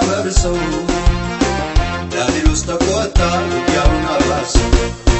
ሲያፈርሰው ዲያብሎስ ተቆጣ ውጊያውን አባሰው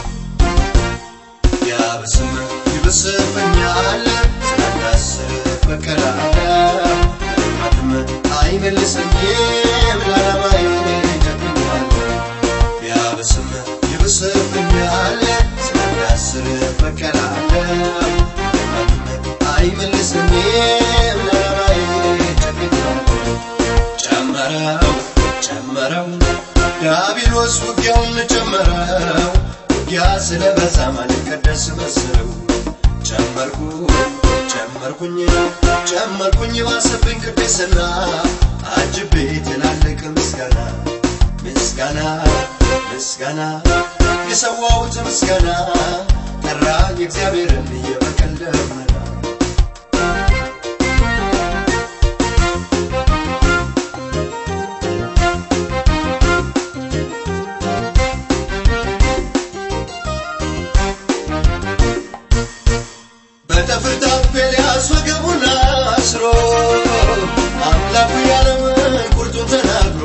ያብስም ይብስብኛል ስላንዳስር በቀላለ ማትም አይመልሰኝም ለዓላማዬ ጨክኗል ቢያብስም ይብስብኛል ስላንዳስር በቀላለ ማትም አይመልሰኝም ለዓላማዬ ጨክኗል ጨመረው ጨመረው ዲያብሎስ ውጊያውን ጨመረው ውጊያ ስለበዛ ማልቀደስ መስለው ጨመርኩ ጨመርኩኝ ጨመርኩኝ ባሰብኝ ቅድስና አጅቤ ትላልቅ ምስጋና ምስጋና ምስጋና የሰዋሁት ምስጋና ጠራኝ እግዚአብሔርን የበቀል ደመና በጠፍር ታፔልያስ ወገቡን አስሮ አምላኩ ያለውን ቁርጡን ተናግሮ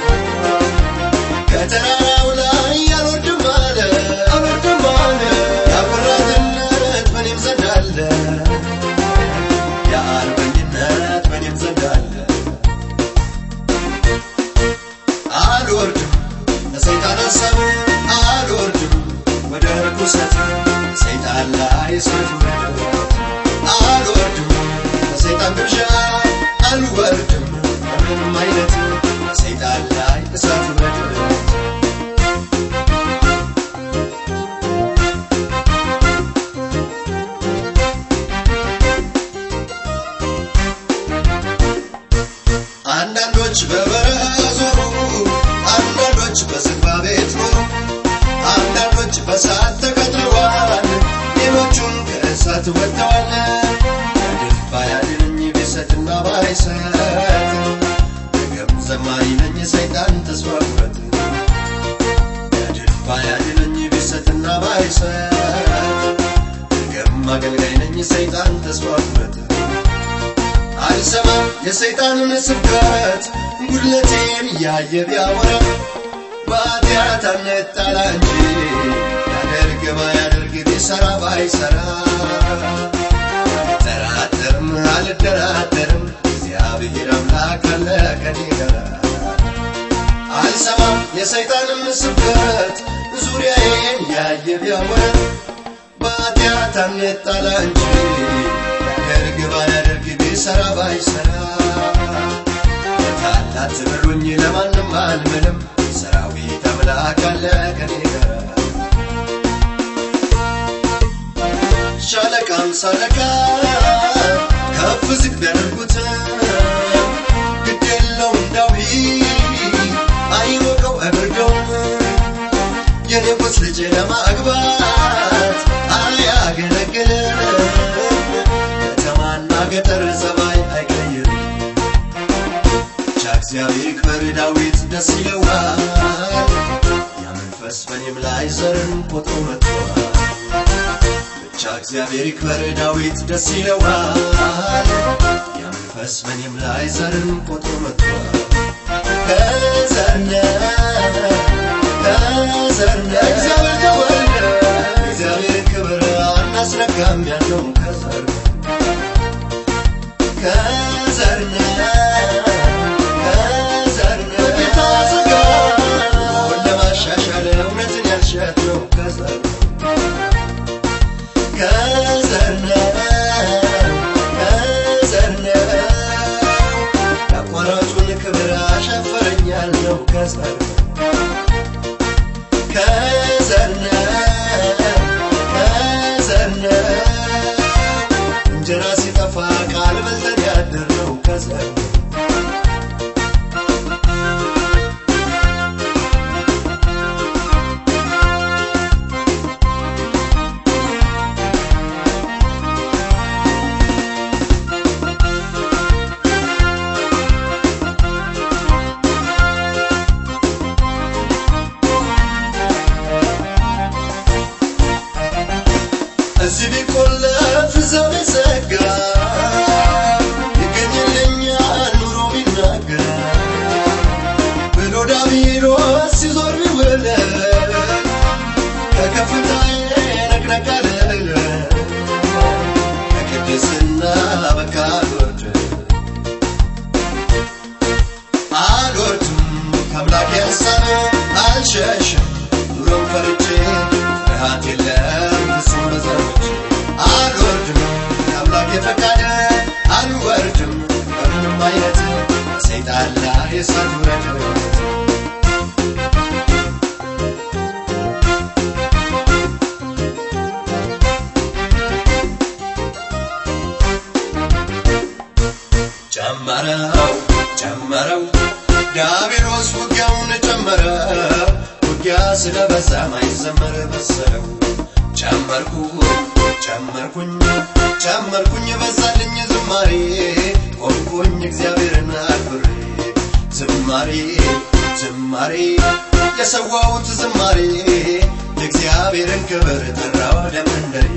ከተራራው ላይ አልወርድም አለ አልወርድም አለ የአቆራጥነት በኔም ዘንድ አለ የአርበኝነት በኔም ዘንድ አለ አልወርድም ለሰይጣን ሀሳብ አልወርድም ወደ ርኩሰት ሰይጣን ላይ እሳት ውረድ አልወርድም ለሰይጣን ግብዣ አልወርድም በምንም አይነት ሰይጣን ላይ እሳት ውረድ አንዳንዶች በበረሃ ዞሩ፣ አንዳንዶች በዝግባ ቤት ኖሩ፣ አንዳንዶች በሰዓት ተቀጥረዋል፣ ሌሎቹም ከእሳት ወጥተዋል። ከድል ባያድነኝ ቢሰትና ባይሰጥ ነገም ዘማሪ ነኝ ሰይጣን ተስፋ ቁረጥ። ከድል ባያድነኝ ቢሰትና ባይሰጥ ነገም አገልጋይ ነኝ ሰይጣን ተስፋ ቁረጥ። አልሰማም የሰይጣንን ስብከት ጉድለቴን እያየ ቢያወራ በኃጢአት አንጣላ እንጂ ያደርግ ባያደርግ ቢሰራ ባይሰራ አልጠራጠርም አልደራደርም እግዚአብሔር አምላክ አለ ከኔ ጋር አልሰማም የሰይጣንን ስብከት ዙሪያዬን ያየ ቢያወራ በኃጢአት አንጣላ እንጂ ያደርግ ባያደርግ ቢሰራ ባይሰራ ታላት ብሉኝ ለማንም አልምልም ሰራዊት አምላክ አለ ከኔ ጋር ሻለቃም ሳለቃ ከፍ ዝቅ ቢያደርጉት ግድ የለውም ዳዊት አይሞቀው አይበርደውም የንጉሥ ልጅ ለማግባት አያገለግልም ከተማና ገጠር ጸባይ አይቀይርም ብቻ እግዚአብሔር ይክበር ዳዊት ደስ ይለዋል ያ መንፈስ በኔም ላይ ዘርን ቆጥሮ መጥቷል ብቻ እግዚአብሔር ይክበር ዳዊት ደስ ይለዋል ያ መንፈስ በኔም ላይ ዘርን ቆጥሮ መጥቷል ከዘርነ ከዘርነ እግዚአብሔር ተወልደ እግዚአብሔር ክብር አናስነካም ያለው ከዘር ከዘርነ ከዘርነ በጌታ ሥጋ ኑሮን ለማሻሻል እውነትን ያልሸት ነው ከዘር ከዘርነ ከዘርነ ያቋራጩን ክብር አሻፈረኛል ነው ከዘር ከዘርነ ከዘርነ እንጀራ ሲጠፋ ቃል በልተን ያደርነው ከዘር እዚህ ቢቆለፍ እዛው ቢዘጋ ይገኝልኛል ዲያብሎስ ሲዞር ቢውል ከከፍታዬ ነቅነቅ አልል ከቅድስና በቃ አልወርድም አልወርድም ከአምላኬ ሀሳብ አልሸሽም ኑሮን ፈርቼ ፍርሃት የለም ፍጹም በዘሮች አልወርድም ከአምላኬ ፈቃድ አልወርድም በምንም አይነት ሰይጣን ላይ እሳት ውረድ ጨመረው ጨመረው ዲያብሎስ ውጊያውን ጨመረው ውጊያ ስለበዛ ማይዘመር መሰለው ጨመርኩ ጨመርኩኝ ጨመርኩኝ በዛልኝ ዝማሬ ቆምኩኝ እግዚአብሔርን አክብሬ ዝማሬ ዝማሬ የሰዋሁት ዝማሬ የእግዚአብሔርን ክብር ጠራ ወደ መንደሬ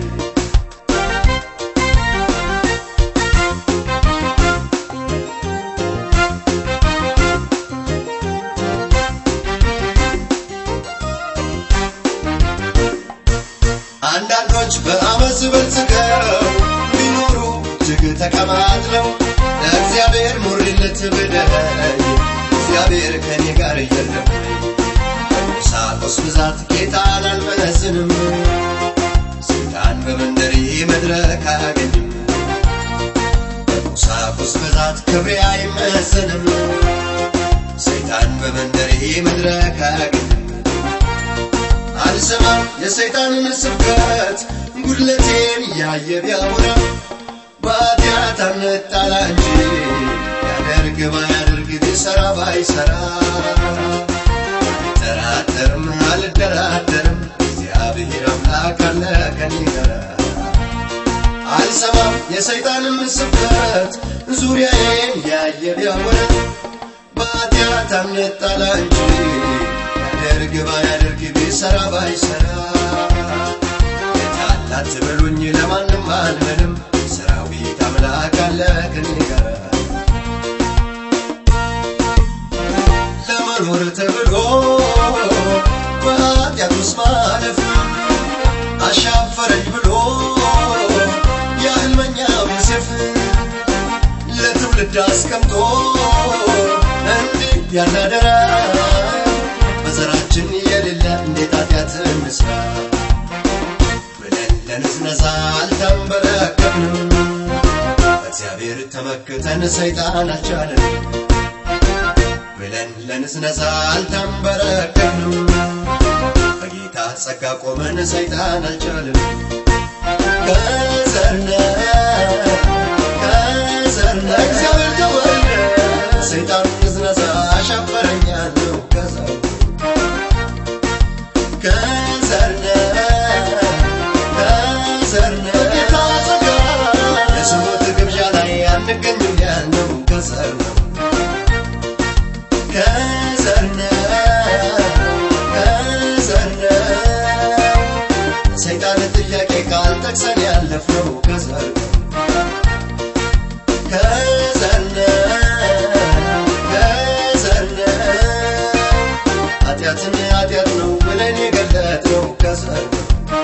አንዳንዶች በአመፅ በልጽገው ቢኖሩ እጅግ ተቀማጥለው ለእግዚአብሔር ሙሪለት ብደይ እግዚአብሔር ከኔ ጋር የለም በቁሳቁስ ብዛት ጌታን አልመዝንም ስልጣን በመንደሬ መድረክ አያገኝም በቁሳቁስ ብዛት ክብሬ አይመዘንም ሰይጣን በመንደሬ መድረክ አያገኝም አልሰማም የሰይጣንን ስብከት ጉድለቴን እያየ ቢያወራ በኃጢአት አንጣላ እንጂ ያደርግ ባያደርግ ቢሰራ ባይሰራ አልጠራጠርም አልደራደርም እግዚአብሔር አምላክ አለ ከኔ ጋር አልሰማም የሰይጣንን ስብከት ዙሪያዬን ያየ ቢያወራ በኃጢአት አንጣላ እንጂ ያደርግ ባያደርግ ቢሰራ ባይሰራ የታላት በሉኝ ለማንም አልምልም ሰራዊት አምላክ አለ ከኔ ጋር ለመኖር ተብሎ በኃጢአት ውስጥ ማለፍ አሻፈረኝ ብሎ የሕልመኛው ዮሴፍ ለትውልድ አስቀምጦ እንዲህ ያናደራ በዘራችን የሌለ እንዴት ኃጢአት እንስራ ብለን ለንዝነዛ አልተንበረከክንም በእግዚአብሔር ተመክተን ሰይጣን አልቻለን ብለን ለንዝነዛ አልተንበረከክንም በጌታ ጸጋ ቆመን ሰይጣን አልቻለን ከዘርነ ከዘርነ እግዚአብሔር ተወልደ ሰይጣን ንዝነዛ አሻፈረኛለሁ ከዘር ከዘርነ ከዘርነ ጌታ ጸጋ የስሞት ግብዣ ላይ አንገኝም ያልነው ከዘር ነው ከዘርነ ከዘርነ ሰይጣን ጥያቄ ቃል ጠቅሰን ያለፍነው ከዘር ነው ከዘርነ ከዘርነ ኃጢአትን ኃጢአት ነው ብለን የገለጥነው ከዘር ነው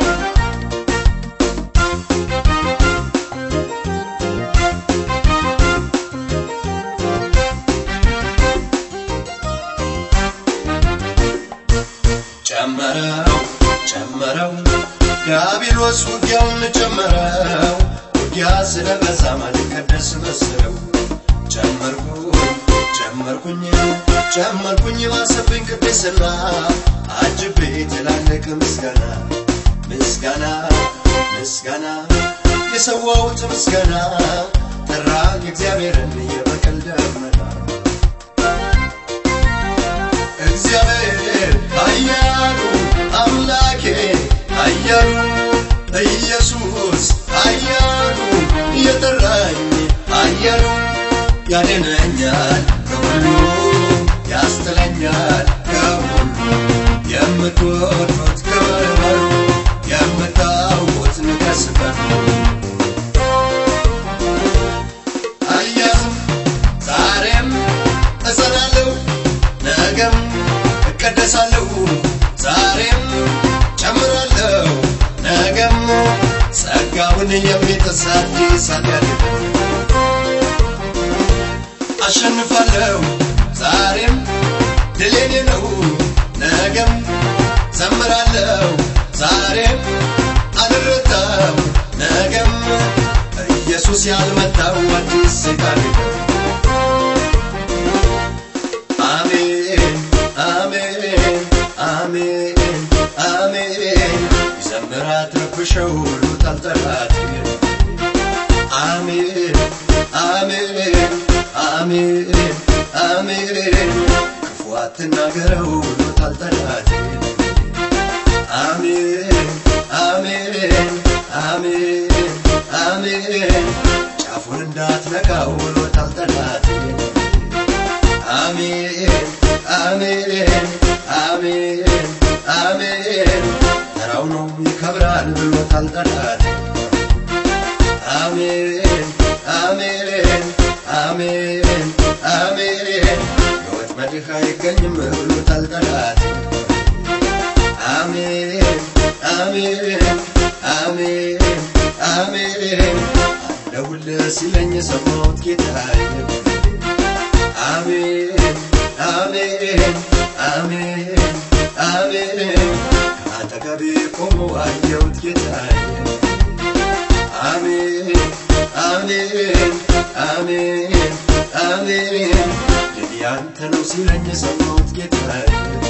ጨመረው ጨመረው ዲያብሎስ ውጊያውን ጨመረው ውጊያ ስለበዛ ማልቀደስ መሰለው ጨመርኩኝ ጨመርኩኝ ጨመርኩኝ ባሰብኝ ቅድስና አጅቤ ትላልቅ ምስጋና ምስጋና ምስጋና የሰዋሁት ምስጋና ጠራ እግዚአብሔርን የበቀል ደመና እግዚአብሔር ኃያሉ አምላኬ ኃያሉ ኢየሱስ ኃያሉ የጠራኝ ኃያሉ ያድነኛል ከሁሉ ያስጥለኛል ከሁሉ የምትወዱት ክብር በሉ የምታውቁት ንገስበት ኃያሉ ዛሬም እጸናለሁ ነገም እቀደሳለሁ ዛሬም ጨምራለሁ ነገም ጸጋውን የሚጥስ አዲስ አድርግ አሸንፋለሁ ዛሬም ድሌኔ ነው ነገም ዘምራለሁ ዛሬም አልረታም ነገም ኢየሱስ ያልመታው አዲስ ታሪክ አሜን አሜን አሜን አሜን ይዘምራት ረብሸው ሉታል ጠላት አሜን አሜን አሜን አሜን ክፉ አትናገረው ሉታል ጠላት አሜን አሜን አሜን አሜን ጫፉን እንዳትነካው ብሎታል ጠላት አሜን አሜን አሜን አሜን ተራው ነው ይከብራል ብሎታል ጠላት አሜን አሜን አሜን አሜን የወጥመድህ አይገኝም ብሎታል ጠላት አሜን አሜን አሜን አሜን አለሁልህ ሲለኝ የሰማሁት ጌታዬ አሜን አሜን አሜን አሜን ከአጠገቤ ቆሞ አየሁት ጌታዬ አሜን አሜን አሜን አሜን ድል ያንተ ነው ሲለኝ የሰማሁት ጌታዬ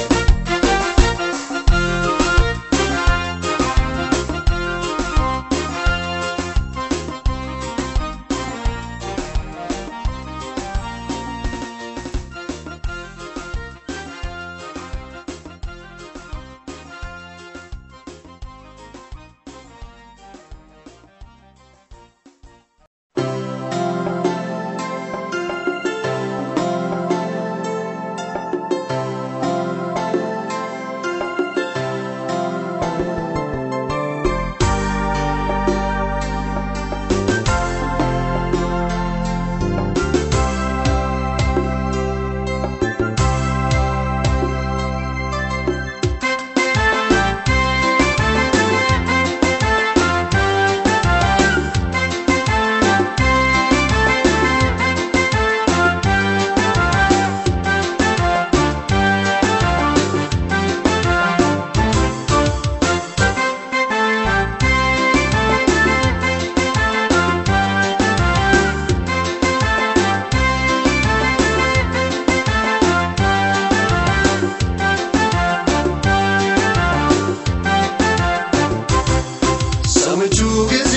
ሰምቹ ጊዜ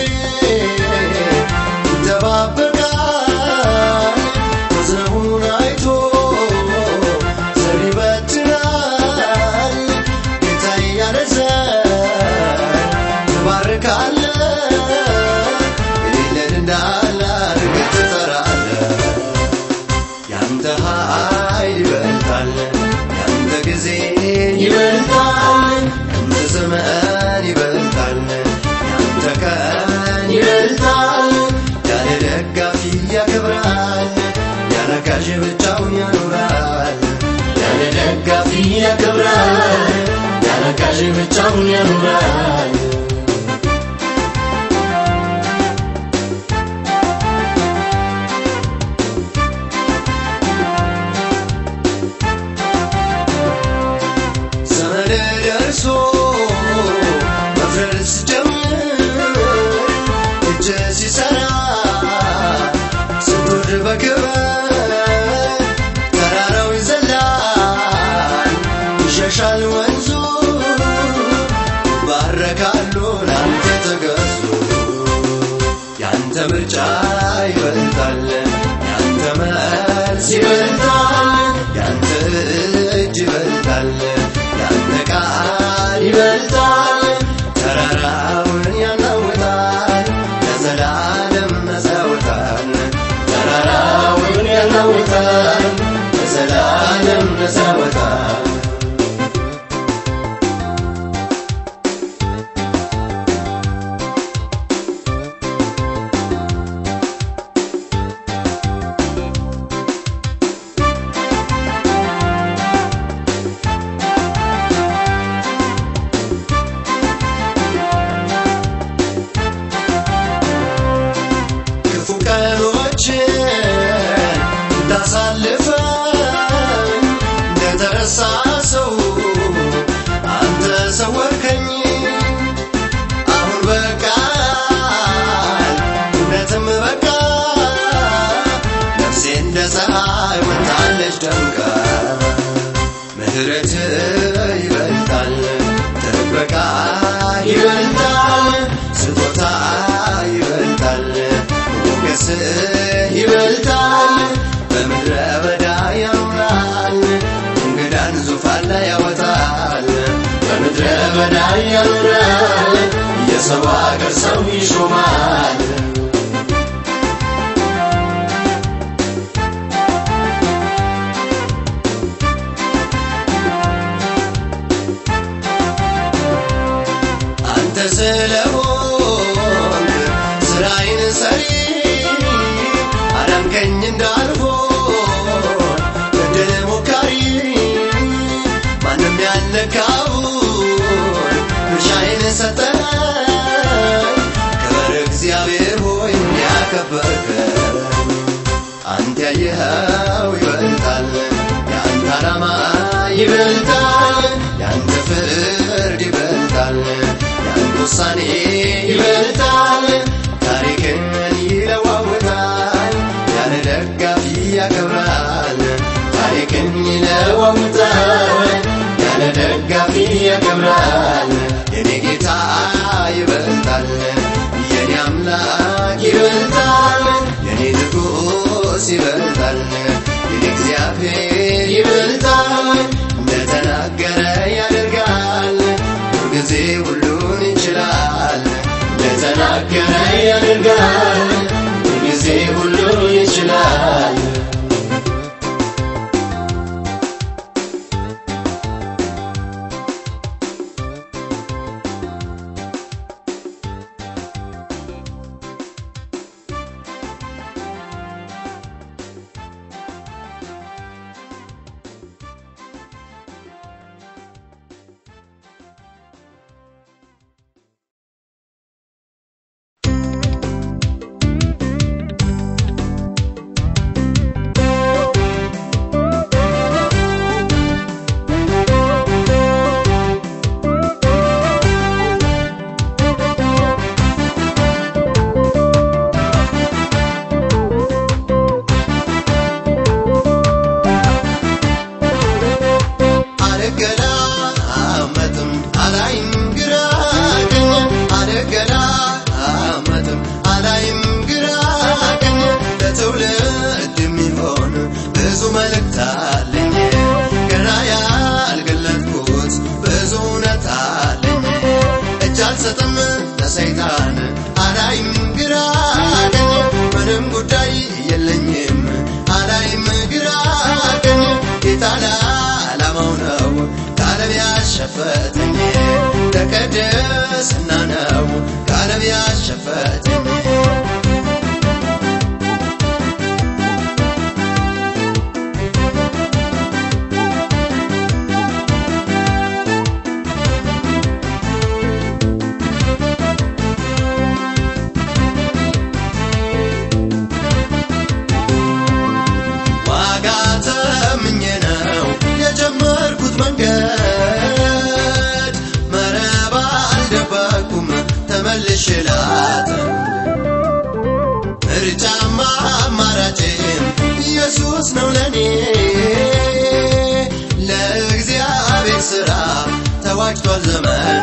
ይጠባበቃል መዝነቡን አይቶ ዘር ይበትናል ጌታ እያነሳል ትባርካለ የሌለን እንዳለ አድርገህ ትጠራለህ ያንተ ኃይል ይበልጣል ያንተ ጊዜ ይበልጣል ያንተ ዘመን ይበልጣል ያንተ ቀን ይበልጣል ያለ ደጋፊ ያከብራል ያለ ጋዥ ብቻውን ያኖራል ያለ ደጋፊ ያከብራል ያለ ጋዥ ብቻውን ያኖራል ዘመን ደርሶ መፍረድ ስጀምር እጅ ሲሰራ ስትወድ በክብር ተራራው ይዘላል ይሸሻል ወንዙ ባረካሉ ላንተ ተገዙ ያንተ ምርጫ ይበልጣል ያንተ መልስ ይበልጣል ያንተ እጅ ይበልጣል ያንተ ቃል ምሕረት ይበልጣል፣ ጥበቃ ይበልጣል፣ ስጦታ ይበልጣል፣ ሞገስ ይበልጣል። በምድረ በዳ ያኖራል፣ እንግዳን ዙፋን ላይ ያወጣል። በምድረ በዳ ያኖራል፣ የሰው አገር ሰው ይሾማል። አንተ ስለሆን ስራዬን ሰሪ አዳንከኝ እንዳልሆን በደል ሞካሪ ማንም ያልነካውን ድርሻዬን ሰጠኝ ክብር እግዚአብሔር ሆይ ያከበርከን አንተ ያየኸው ይበልጣል የአንተ ዓላማ ይበልጣል የአንተ ፍርድ ይበልጣል የአንተ ውሳኔ ይበልጣል ታሪክን ይለዋውጣል ያለ ደጋፊ ያከብራል ታሪክን ይለዋውጣል ያለ ደጋፊ ያከብራል የኔ ጌታ ይበልጣል የኔ አምላክ ይበልጣል የኔ ንጉሥ ይበልጣል የኔ እግዚአብሔር ይበልጣል እንደተናገረ ያደርጋል ሁልጊዜ ሁሉን ይችላል እንደተናገረ ያደርጋል ሁልጊዜ ሁሉን ይችላል አልገላመጥም አላይም ግራ ቀኝ አልገላመጥም አላይም ግራ ቀኝ ለትውልድ የሚሆን ብዙ መልእክት አለኝ ገና ያልገለጥኩት ብዙ እውነት አለኝ እጅ አልሰጥም ለሰይጣን አላይም ግራ ቀኝ ምንም ጉዳይ የለኝም አላይም ግራ ቀኝ ጌታ ለዓላማው ነው ከዓለም ያሸፈተኝ ለቅድስና ነው ከዓለም ያሸፈተኝ ዋጋ ተምኜ ነው የጀመርኩት መንገድ መረባ አልደበኩም ተመልሼ ላጥም ምርጫማ አማራጭም ኢየሱስ ነው ለኔ ለእግዚአብሔር ሥራ ተዋጅቷል ዘመኔ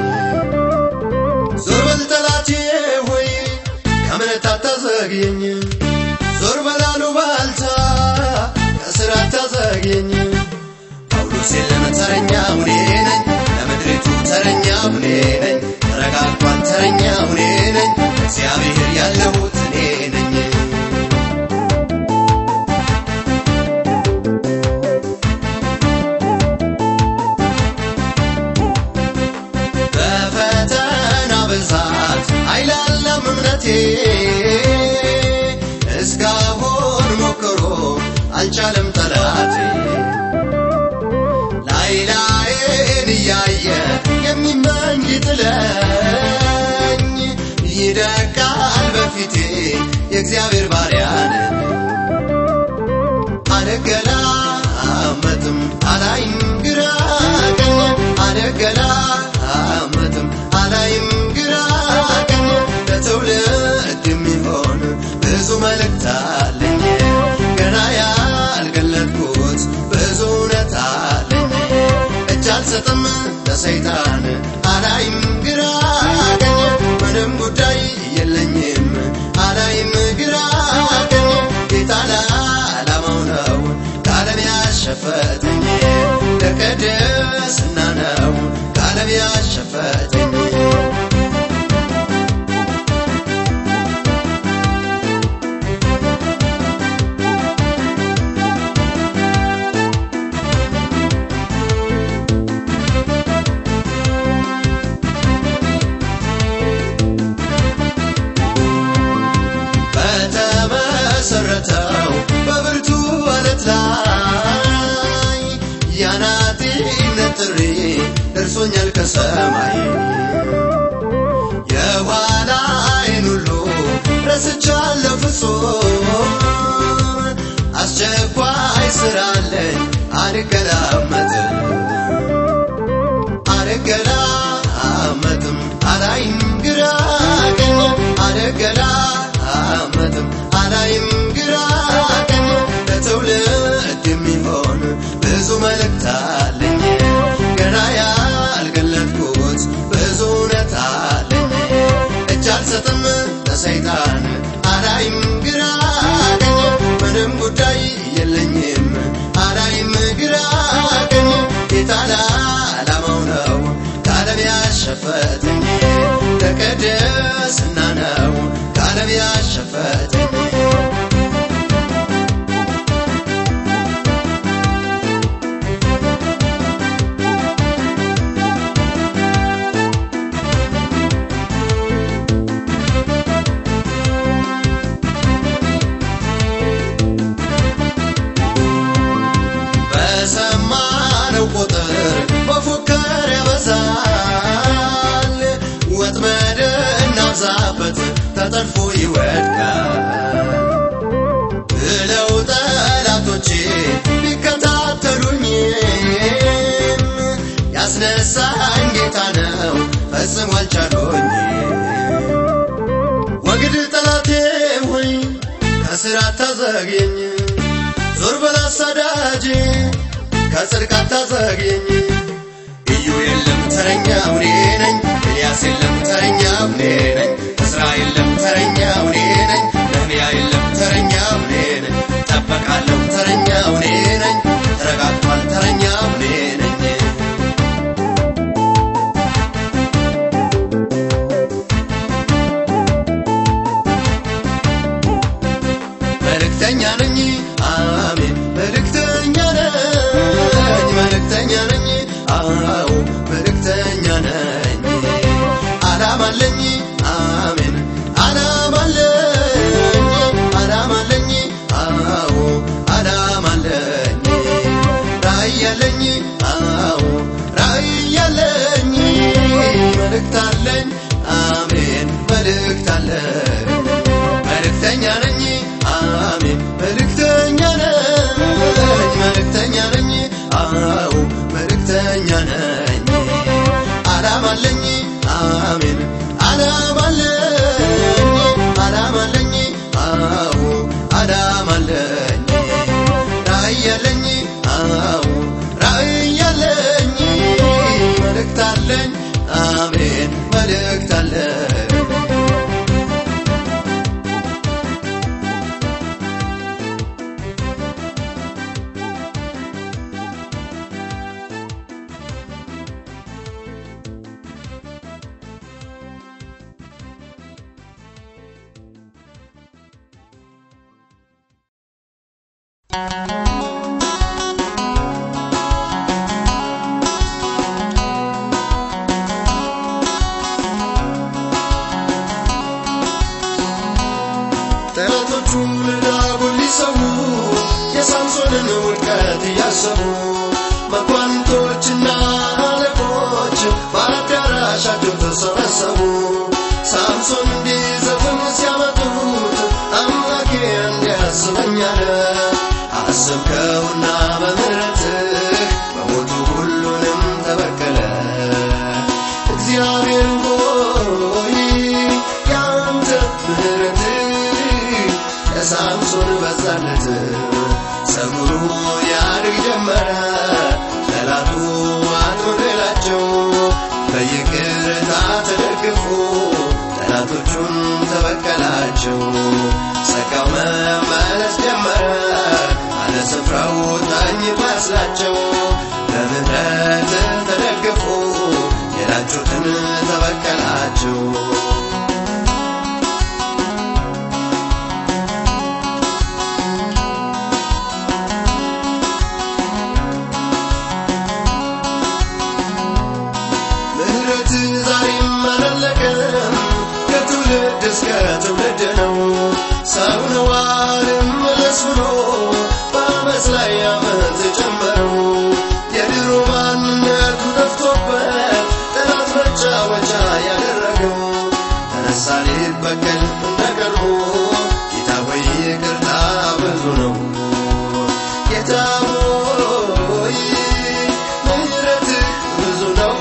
ዞር በል ጠላቴ ሆይ ከእምነት አታዘግየኝ ዞር በላሉ ባልታ ከስራ አታዘግየኝ ጳውሎስ የለም ተረኛ ሁኔ ነኝ ለምድሪቱ ተረኛ ሁኔ ነኝ ተረጋግቷል ተረኛ ሁኔ ነኝ እግዚአብሔር ያለሁት እኔ ነኝ በፈተና ብዛት አይላለም እምነቴ እስካሁን ሞክሮ አልቻለም ጠላቴ ላይ ላይን እያየ የሚመኝ ሊጥለኝ ይደቃል በፊቴ የእግዚአብሔር ባሪያ ነኝ አልገላመጥም አላይም ግራ ቀኝ አልገላመጥም አላይም ግራ ቀኝ ለትውልድ የሚሆን ብዙ መልእክት አለኝ ገና ያልገለጥኩት ብዙ እውነት አለኝ አልሰጥም ለሰይጣን አላይም ግራ ቀኝ ምንም ጉዳይ የለኝም አላይም ግራ ቀኝ ጌታ ለዓላማው ነው ከዓለም ያሸፈተኝ ለቅድስና ነው ከዓለም ያሸፈተኝ በተመሰረተው በብርቱ አለት ላይ የአናጢነት ጥሪ ደርሶኛል ከሰማይ የኋላዬን ሁሉ ረስቻለሁ ፍጹም አስቸኳይ ስራለኝ አልገላመጥም አልገላመጥም አላይም ግራ ቀኝ አልገላመጥም አላይም ግራ ቀኝ ለትውልድ የሚሆን ብዙ መልእክት አለኝ ገና ያልገለጥኩት ብዙ እውነት አለኝ እጅ አልሰጥም ለሰይጣን አላይም ግራ ቀኝ ምንም ጉዳይ የለኝም አላይም ግራ ቀኝ ጌታ ለዓላማው ነው ከዓለም ያሸፈተኝ ለቅድስና ነው ከዓለም ያሸፈተኝ በሰማነው ቁጥር መፎከር ያበዛል ወጥመድ እናብዛበት ተጠልፎ ይወድቃል ብለው ጠላቶቼ ቢከታተሉኝም ያስነሳኝ ጌታ ነው ፈጽሞ አልቻሉኝ ወግድ ጠላቴ ሆይ ከስራ አታዘግየኝ ዞር በል አሳዳጅ ከጽድቅ አታዘግየኝ እዩ የለም ተረኛው እኔ ነኝ ኤልያስ የለም ተረኛው እኔ ነኝ እስራ የለም ተረኛው እኔ ነኝ ነህምያ የለም ተረኛው እኔ ነኝ ጠበቃለሁ ተረኛው እኔ ነኝ ተረጋግቷል ተረኛው እኔ ነኝ መልእክተኛ ነኝ አሜን መልእክተኛ ነኝ መልእክተኛ ነኝ አዎ መልእክተኛ ነኝ አላማ አለኝ አሜን አላማ አለኝ አላማ አለኝ አዎ አላማ አለኝ ራእይ አለኝ አዎ ራእይ አለኝ መልእክት አለኝ አሜን መልእክት አለኝ መልእክተኛ ነኝ አሜን መልእክተኛ ነኝ መልእክተኛ ነኝ አዎ መልእክተኛ ነኝ አላማ አለኝ አሜን አላማ አለኝ አላማ አለኝ አዎ አላማ አለኝ ራእይ አለኝ አዎ ራእይ አለኝ መልእክት አለኝ አሜን መልእክት አለኝ ጠላቶቹ ለዳጎን ሊሰዉ የሳምሶንን ውድቀት እያሰቡ መኳንንቶችና አለቆች በአዳራሻቸው ተሰበሰቡ። ሳምሶን እንዲዘፍን ሲያመጡት አምላኬ እንዲያስበኛለ አሰብ አላቸው። ጸጋው መመለስ ጀመረ አለ ስፍራው ተኝቶ ያስላቸው በምህረት ተደግፎ የላጩትን ተበቀላቸው። ምህረት ዛሬም አላለቀም ከትውልድ እስከ ትውልድ ነው። ሰው ነው አልመለስ ብሎ በአመፅ ላይ አመፅ ጨመረው። የድሮ ማንነቱ ጠፍቶበት ጠላት መጫወቻ ያደረገው ተነሳ ሊበቀል እንደቀድሞ ጌታ ሆይ ይቅርታ ብዙ ነው። ጌታ ሆይ ምህረትህ ብዙ ነው።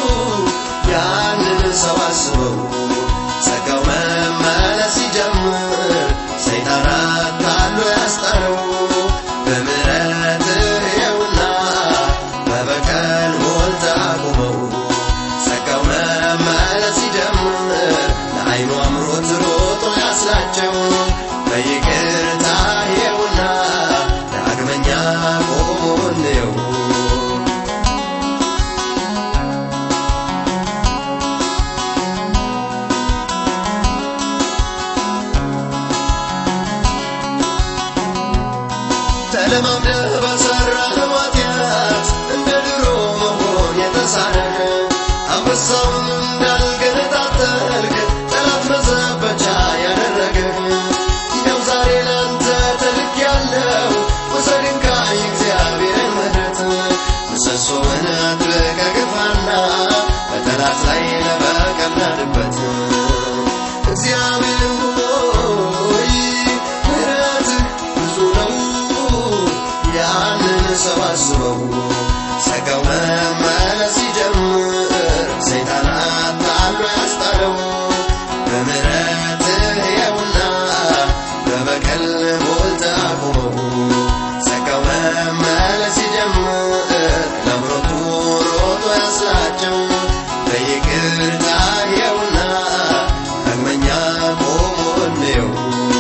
ያንን ሰው አስበው ጸጋው መመለስ ሲጀምር ሰይጣን አታሎ ያስጣለው በምህረትህ የውና በበቀል ሞልተህ አቁመው ጸጋው መመለስ ሲጀምር ለዓይኑ አምሮት ሮጦ ያስላቸው በይቅርታ የውና ዳግመኛ ቆሞ እንየው ተለማምደህ በሠራኸው ኃጢአት እንደ ድሮ መሆን የተሳነህ አንበሳውን እንዳልገነጣጠልክ ጠላት መዘበቻ ያደረገህ ይኸው ዛሬ ላንተ ተልኬያለሁ ውሰድ እንካ የእግዚአብሔርን ምሕረት ምሰሶውን አጥብቀህ ግፋና በጠላት ላይ ለበቀል ናድበት እግዚአብሔር ሆይ ምሕረትህ ብዙ ነው ያንን ሰው አስበው ጸጋው መመለስ ሲጀምር ሰይጣን አታሎ ያስጣለው በምሕረትህ የውና በበቀል ሞልተህ አቁመው ጸጋው መመለስ ሲጀምር ለምሮቱ ሮጦ ያስላቸው በይቅርታ የውና ዳግመኛ ቆሞ እንየው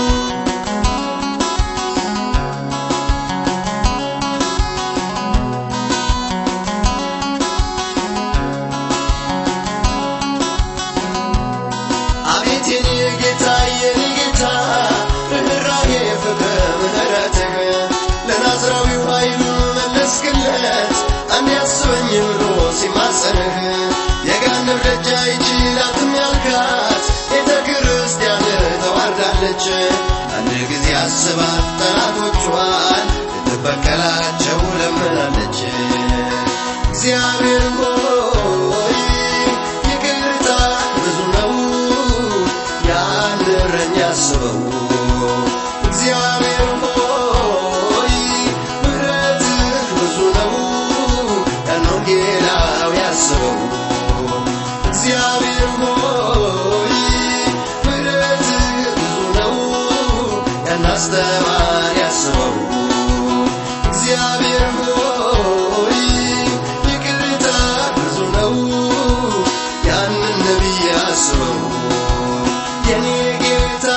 አቤት የኔ ጌታ የኔ ጌታ ርኅራኄ ፍቅር ምሕረትህ ለናዝራዊው ኃይሉን መለስክለት አንድ ያስበኝ ብሎ ሲማጸንህ የገሃነም ደጅ አይችላትም ያልካት ቤተ ክርስቲያን ተዋርዳለች አንድ ጊዜ አስባት ጠላቶቿን ልትበቀላቸው ለምናለች እግዚአብሔር ሆይ ይቅርታ ብዙ ነው ያን እረኛ አስበው እግዚአብሔር ሆይ ምሕረትህ ብዙ ነው ያን ወንጌላዊ አስበው እግዚአብሔር ሆይ ምሕረትህ ብዙ ነው ያን አስተማሪ አስበው እግዚአብሔር ሆይ ይቅርታ ብዙ ነው ያንን ነቢይ አስበው የኔ ጌታ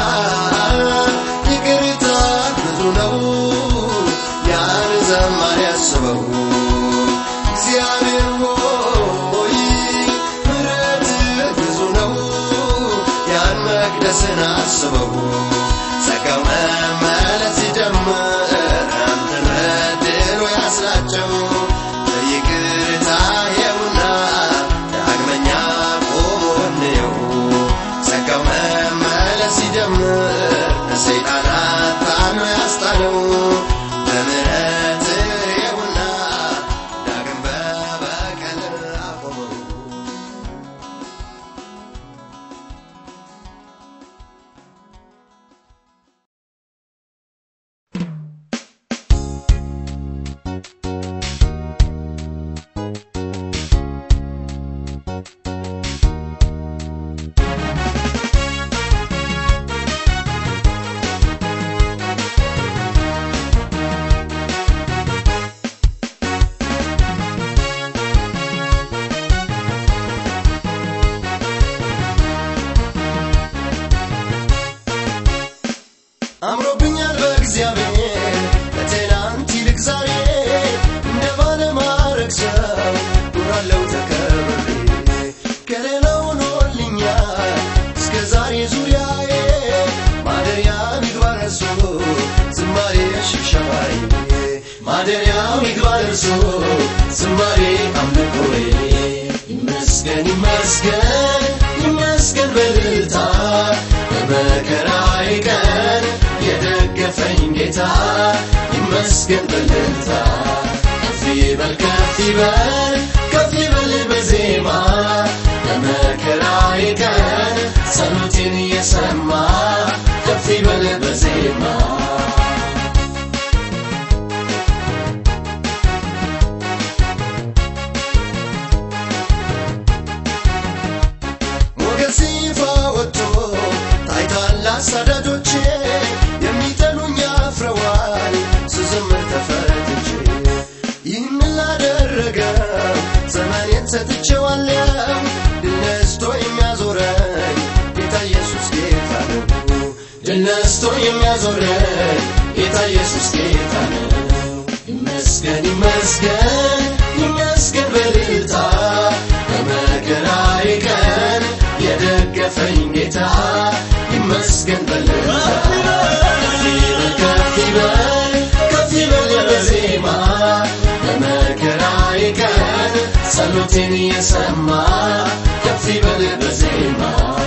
ይቅርታ ብዙ ነው ያን ዘማሪ አስበው እግዚአብሔር ሆይ ምሕረትህ ብዙ ነው ያን መቅደስን አስበው ጸጋው መመለስ ሲጀምር አንተን በድሎ ያስላቸው በይቅርታ የውና ዳግመኛ ቆሞ እንየው ጸጋው መመለስ ሲጀምር ለሰይጣን አታሎ ያስጣለው በምሕረትህ የውና ዳግም በበቀል አቆመው ለእርሱ ዝማሬ አምልኮዬ ይመስገን ይመስገን ይመስገን በልልታ በመከራዬ ቀን የደገፈኝ ጌታ ይመስገን በልልታ ከፍ ይበል ከፍ ይበል ከፍ ይበል በዜማ በመከራዬ ቀን ጸሎቴን እየሰማ ከፍ ይበል በዜማ ሞገስ ይፋ ወጥቶ ታይቷል አሳዳጆቼ የሚጠሉኝ አፍረዋል ስዘምር ተፈትቼ ይህን ላደረገ ዘመኔን ሰጥቼዋለሁ ድል ነስቶ የሚያዞረኝ ጌታ ኢየሱስ ጌታ ነው ድል ነስቶ የሚያዞረኝ ጌታ ኢየሱስ ጌታ ነው ይመስገን ይመስገን ይመስገን በልልታ በመከራዬ ቀን የደገፈኝ ጌታ ይመስገን በልልታ ከፍ ይበል ከፍ ይበል ከፍ ይበል በዜማ በመከራዬ ቀን ጸሎቴን እየሰማ ከፍ ይበል በዜማ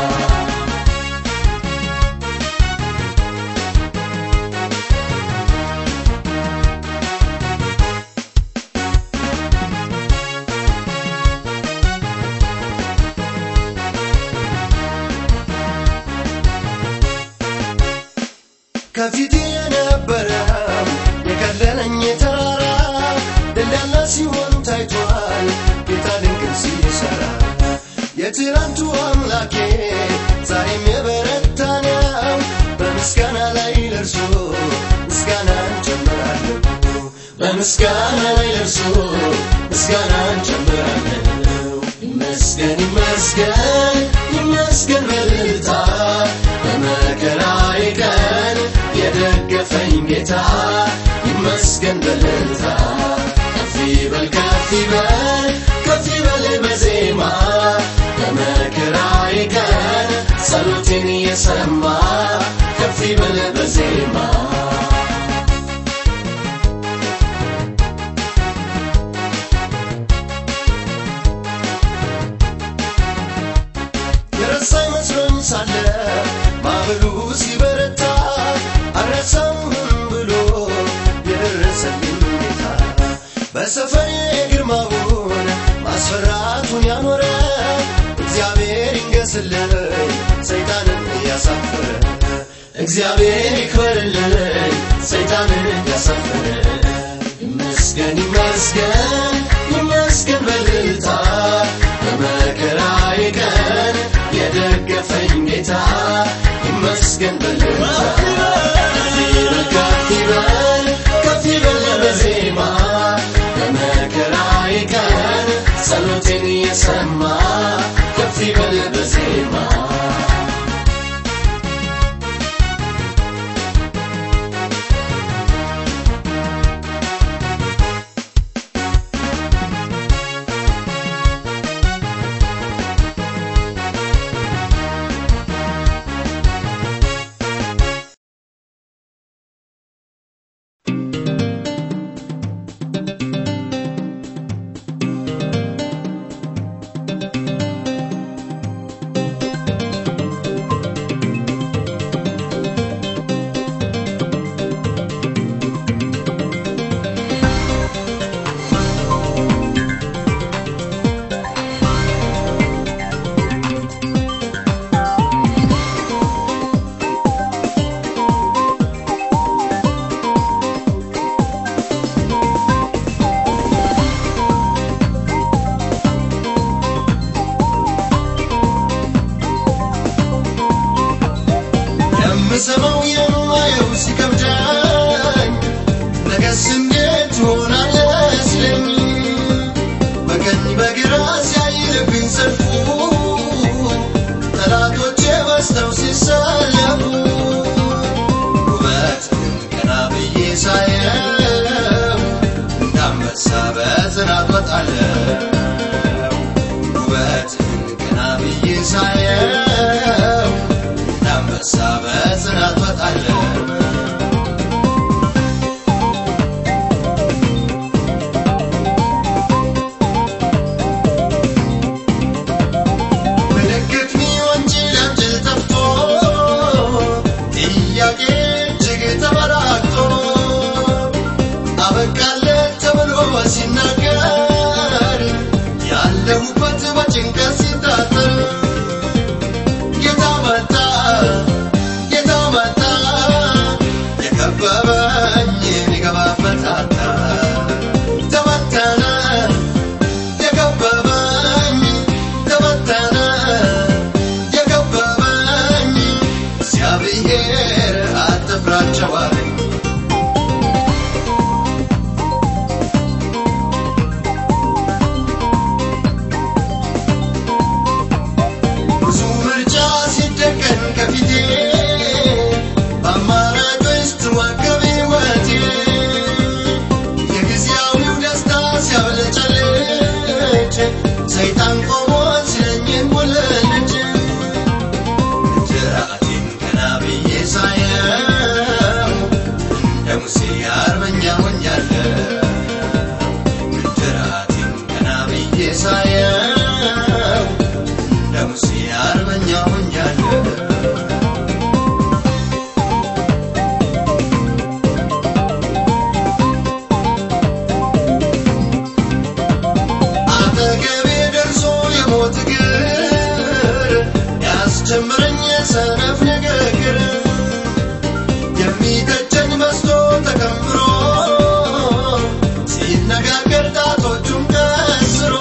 ከፊት የነበረው የከለለኝ ተራራ ደላላ ሲሆን ታይቷል ጌታ ድንቅን ሲሰራ የትናንቱ አምላኬ ዛሬም የበረታ ነው በምስጋና ላይ ለርሱ ምስጋናን ጨምራለሁ በምስጋና ላይ ለርሱ ምስጋናን ጨምራለሁ ይመስገን ይመስገን ይመስገን በልልታ በመከራዬ ቀን የደገፈኝ ጌታ ይመስገን በልልታ ከፍ ይበል ከፍ ይበል ከፍ ይበል በዜማ በመከራዬ ቀን ጸሎቴን እየሰማ ከፍ ይበል በዜማ የረሳኝ መስሎኝ ሳለ ማዕበሉ ሲበረታ አልረሳምህም ብሎ የደረሰልኝ ጌታ በሰፈሬ ግርማውን ማስፈራቱን ያኖረ እግዚአብሔር ይንገስልኝ ሰይጣንን እያሳፈረ እግዚአብሔር ይክበርልኝ ሰይጣንን እያሳፈረ ይመስገን ይመስገን ይመስገን በልልታ በመከራዬ ቀን የደገፈኝ ጌታ ይመስገን በልልታ ከፍ ይበል ከፍ ይበል ከፍ ይበል በዜማ በመከራዬ ቀን ጸሎቴን እየሰማ ከፍ ይበል በዜማ የምሰማው የማየው ሲከብዳኝ ነገስ እንዴት ሆናለህ ሲለኝ በቀኝ በግራ ሲያይልብኝ ሰልፉ ጠላቶቼ በዝተው ሲሰለፉ ውበት ግን ቀና ብዬ ሳየው እንዳንበሳ በጽናት ወጣለሁ ውበት ግን ቀና ብዬ ሳየው እንዳንበሳ በጽናት ወጣለሁ ጭንቀት ሲታጠር ጌታ መጣ ጌታ መጣ የከበበኝ የሚገባበት አጣ ተበተነ የከበበኝ ተበተነ የከበበኝ እግዚአብሔር አትፍራቸው አለኝ ብዙ ምርጫ ሲደቀን ከፊቴ በአማራጮች ስትዋከብ ሕይወቴ የጊዜያዊው ደስታ ሲያብለጨልጭ ሰይጣን ቆሞ ሲለኝ ሙልልጭ ጅራቴን ቀና ብዬ ሳየው እንደ ሙሴ አርበኛ ሆኛለሁ ጅራቴን ቀና ብዬ ሳየው እንደ ሙሴ አርበኛ ሆኛለሁ አጠገቤ ደርሶ የሞት እግር ያስጀምረኝ የሰነፍ ንግግር የሚተቸኝ መስሎ ተከምሮ ሲነጋገር ጣቶቹን ቀስሮ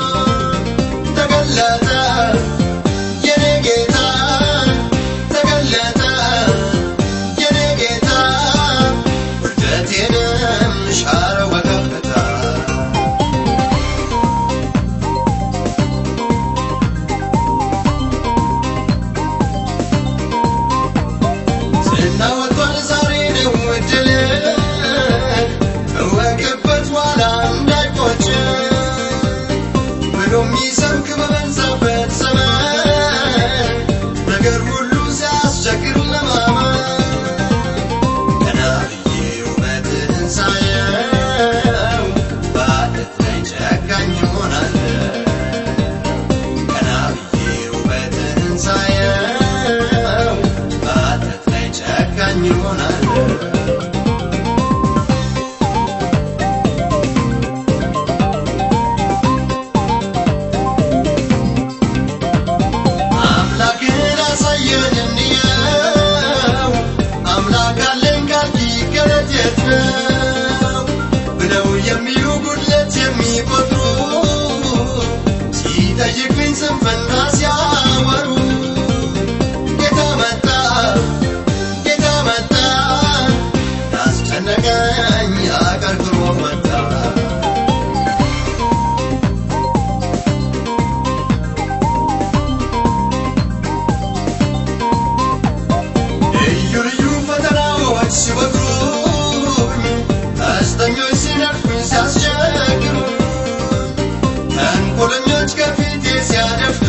ተገለጠ የኔ ጌታ ተገለጠ የኔ ጌታ ውርደቴንም ሻረው በከፍታ ዝና ወጥቷል ዛሬ ነው እድል እወቅበት ኋላ እንዳይቆጭ ብሎ የሚሰብክ በበዛበት ዘመን ነገር ሁሉ ሲያስቸግር ለማመን ቀና ብዬ ውበትህን ሳየው በዓለት ላይ ጨካኝ እሆናለሁ ቀና ብዬ ውበትህን ሳየው በዓለት ላይ ጨካኝ እሆናለሁ አምላክን አሳየን እንየው አምላክ አለን ካልክ ገለት የት ነው ብለው የሚሉ ጉድለት የሚቆጥሩ ሲጠይቅኝ ስንፍና ሲያወሩ ጌታ መጣ ጌታ መጣ ያስጨነቀኝ አቀርቅሮ መጣ ልዩ ልዩ ፈተናዎች ሲወግሩኝ ቀስተኞች ሲነድፉኝ ሲያስቸግሩኝ ተንኮለኞች ከፊቴ ሲያደፍጡ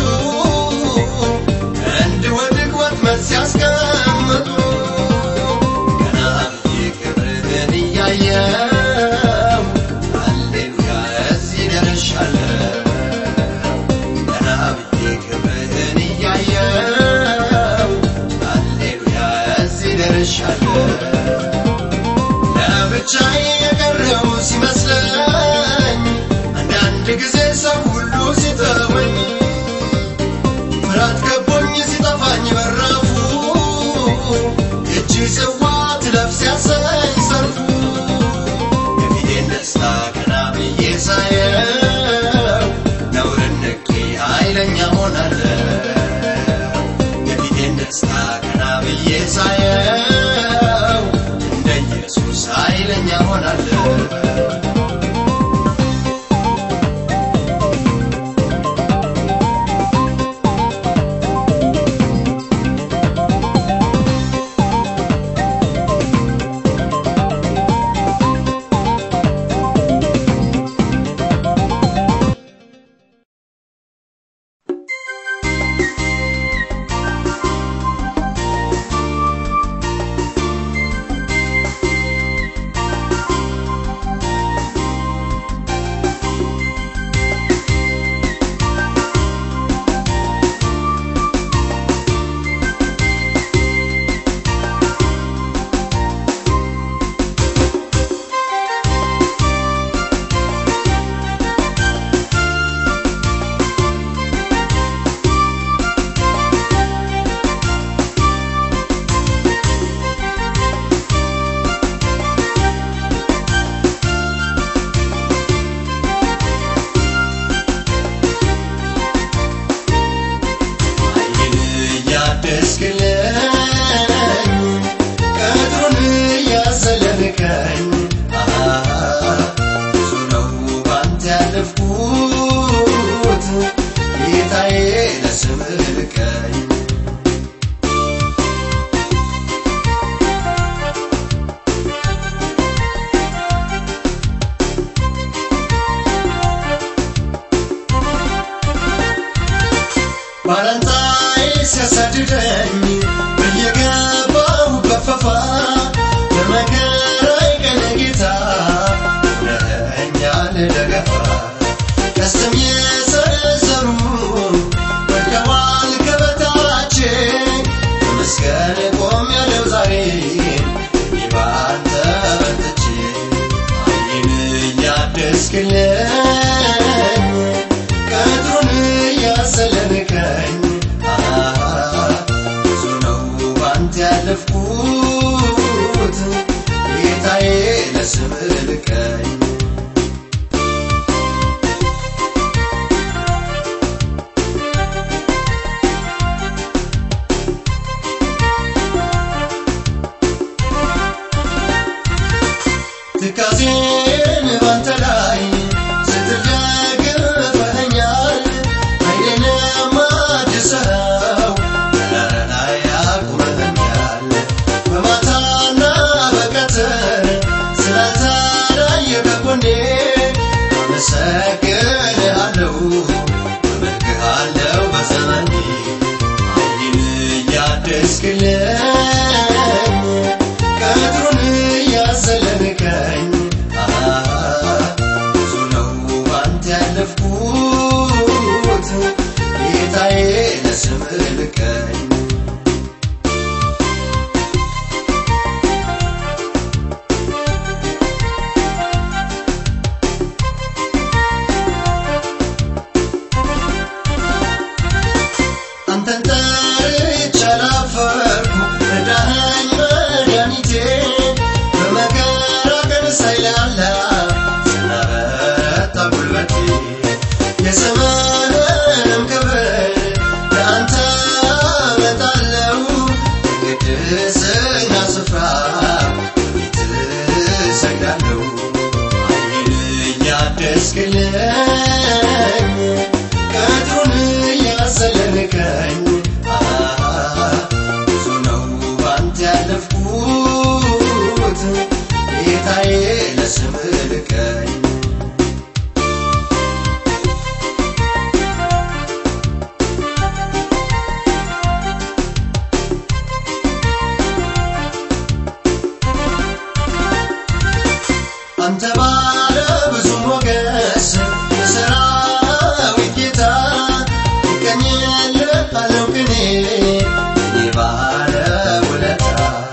እንድወድቅ ወጥመድ ሲያስቀምጡ ቀና ብዬ ክብርህን እያየው ሃሌሉያ እዚህ ደርሻለሁ ቀና ብዬ ክብርህን እያየው ሃሌሉያ እዚህ ደርሻለሁ ለብቻዬ የቀረው ሲመስለኝ አንዳንድ ጊዜ ሰው ሁሉ ሲተወኝ ፍርሃት ከቦኝ ሲጠፋኝ በራፉ እጅ ጽዋ ትለፍ ሲያሰኝ ሰርፉ የፊቴን ደስታ ቀና ብዬ ሳየው ነውርን ንቄ ኃይለኛ ሆናለሁ የፊቴን ደስታ ቀና ብዬ ሳየው እንደ ኢየሱስ ኃይለኛ ሆናለሁ ያደስክልኝ ቅጥሩን እያዘለልከኝ ብዙ ነው ባንተ ያለፍኩት ጌታዬ ለስምህ ልቀኝ ባላንጣዬ ሲያሳድደኝ በየገባው በፈፋ በመከራዬ ቀን ጌታ ሆነኸኛል ደገፋ ቀስም የሰነዘሩ ወድቀዋል ከበታቼ በመስገን ቆሜያለሁ ዛሬ እኔ ባንተ በርትቼ ዓይኔን እያደስክልኝ ቅጥሩን እያሰለንከኝ ብዙ ነው ባንተ ያለፍኩት ጌታዬ ለስምህ ልቀኝ ትካዜን ባንተ ላይ ስትደግፈኸኛል ዓይኔንም አድሰኸው ተራራ ላይ አቁመኸኛል በማታና በቀትር ስላልተለየ ከጎኔ አመሰግንሃለሁ አመልክሃለሁ በዘመኔ ዓይኔን እያደስክልኝ ቅጥሩን እያዘለንከኝ ብዙ ነው ባንተ ያለፍኩት ጌታዬ ለስምህ ልቀኝ አንተን ጠርቼ አላፈርኩ ረዳኸኝ መድኃኒቴ በመከራ ቀን ሳይላላ ስላበረታ ጉልበቴ የዘመንንም ክብር ለአንተ አመጣለሁ በቅድስና ስፍራ በፊትህ እሰግዳለሁ ዓይኔን እያደስክልኝ ቅጥሩን እያሰለንከኝ ብዙ ነው ባንተ ያለፍኩት ጌታዬ ለስምህ ልቀኝ አንተ ባለ ብዙ ሞገስ የሰራዊት ጌታ ይቀኝልሃለሁ ቅኔ እኔ ባለ ውለታ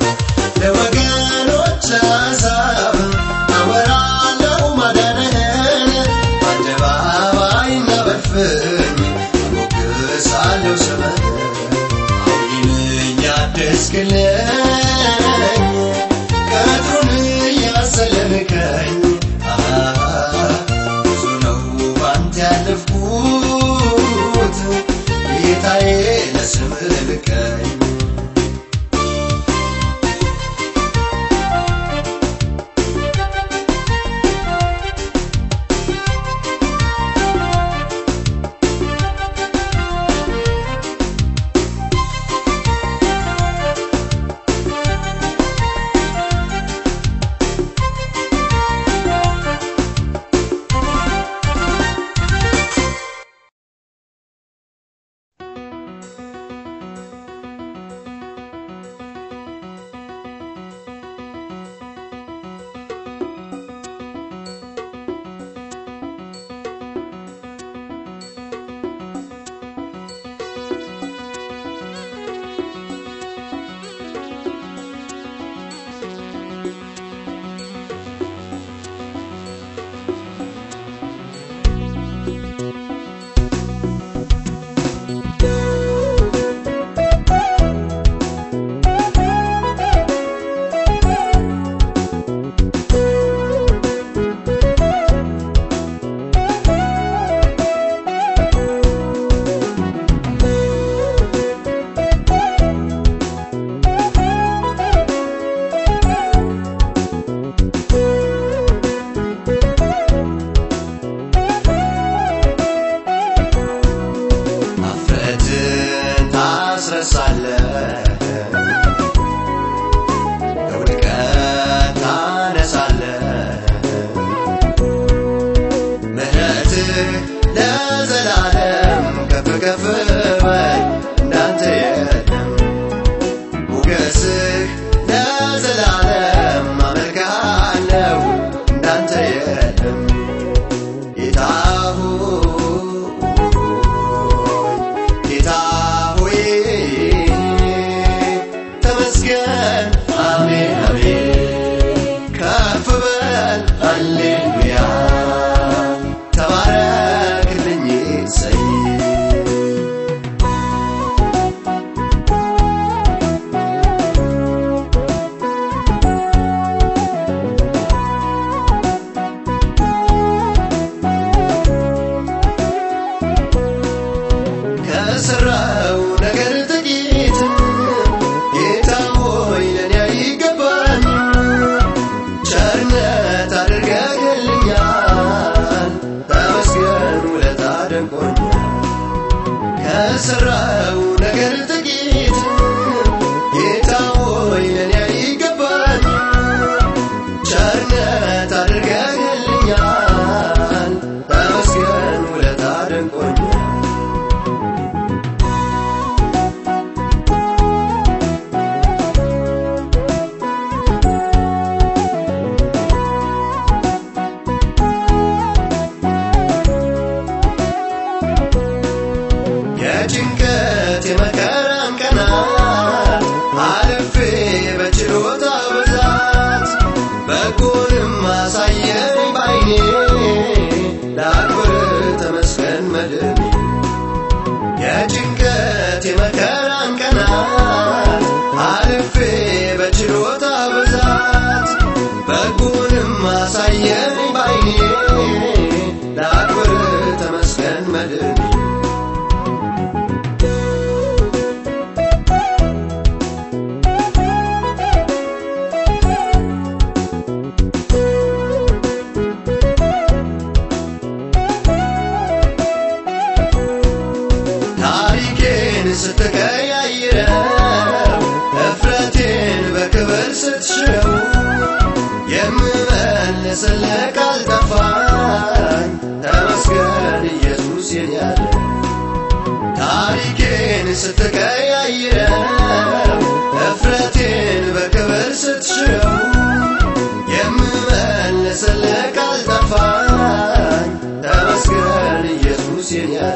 ለወገኖች ለአሕዛብ አወራለሁ ማዳንህን በአደባባይና በልፍኝ አሞግሳለሁ ስምህን ዓይኔን እያደስክልኝ ቅጥሩን እያሰለንከኝ ብዙ ነው ባንተ ያለፍኩት ጌታዬ ለስምህ ልቀኝ ደንቆኛል ከሰራው ነገር ጥቂት ጌታ ሆይ ለኔ አይገባኝ ቸርነት አድርገህልኛል ተመስገን ውለታ ደንቆኛል የጭንቀት የመከራን ቀናት አልፌ በችሎታ ብዛት በጎንም አሳየኝ ባይኔ ላክብር ተመስገን መድኔ የጭንቀት የመከራን ቀናት አልፌ በችሎታ ብዛት በጎንም አሳየኝ ባይኔ ላክብር ተመስገን መድኔ ታሪኬን ስትቀያይረው እፍረቴን በክብር ስትሽረው የምመልስልህ ካልጠፋኝ ተመስገን ኢየሱስ የኔ ያለ ታሪኬን ስትቀያይረው እፍረቴን በክብር ስትሽረው የምመልስልህ ካልጠፋኝ ተመስገን ኢየሱስ የኔ ያለ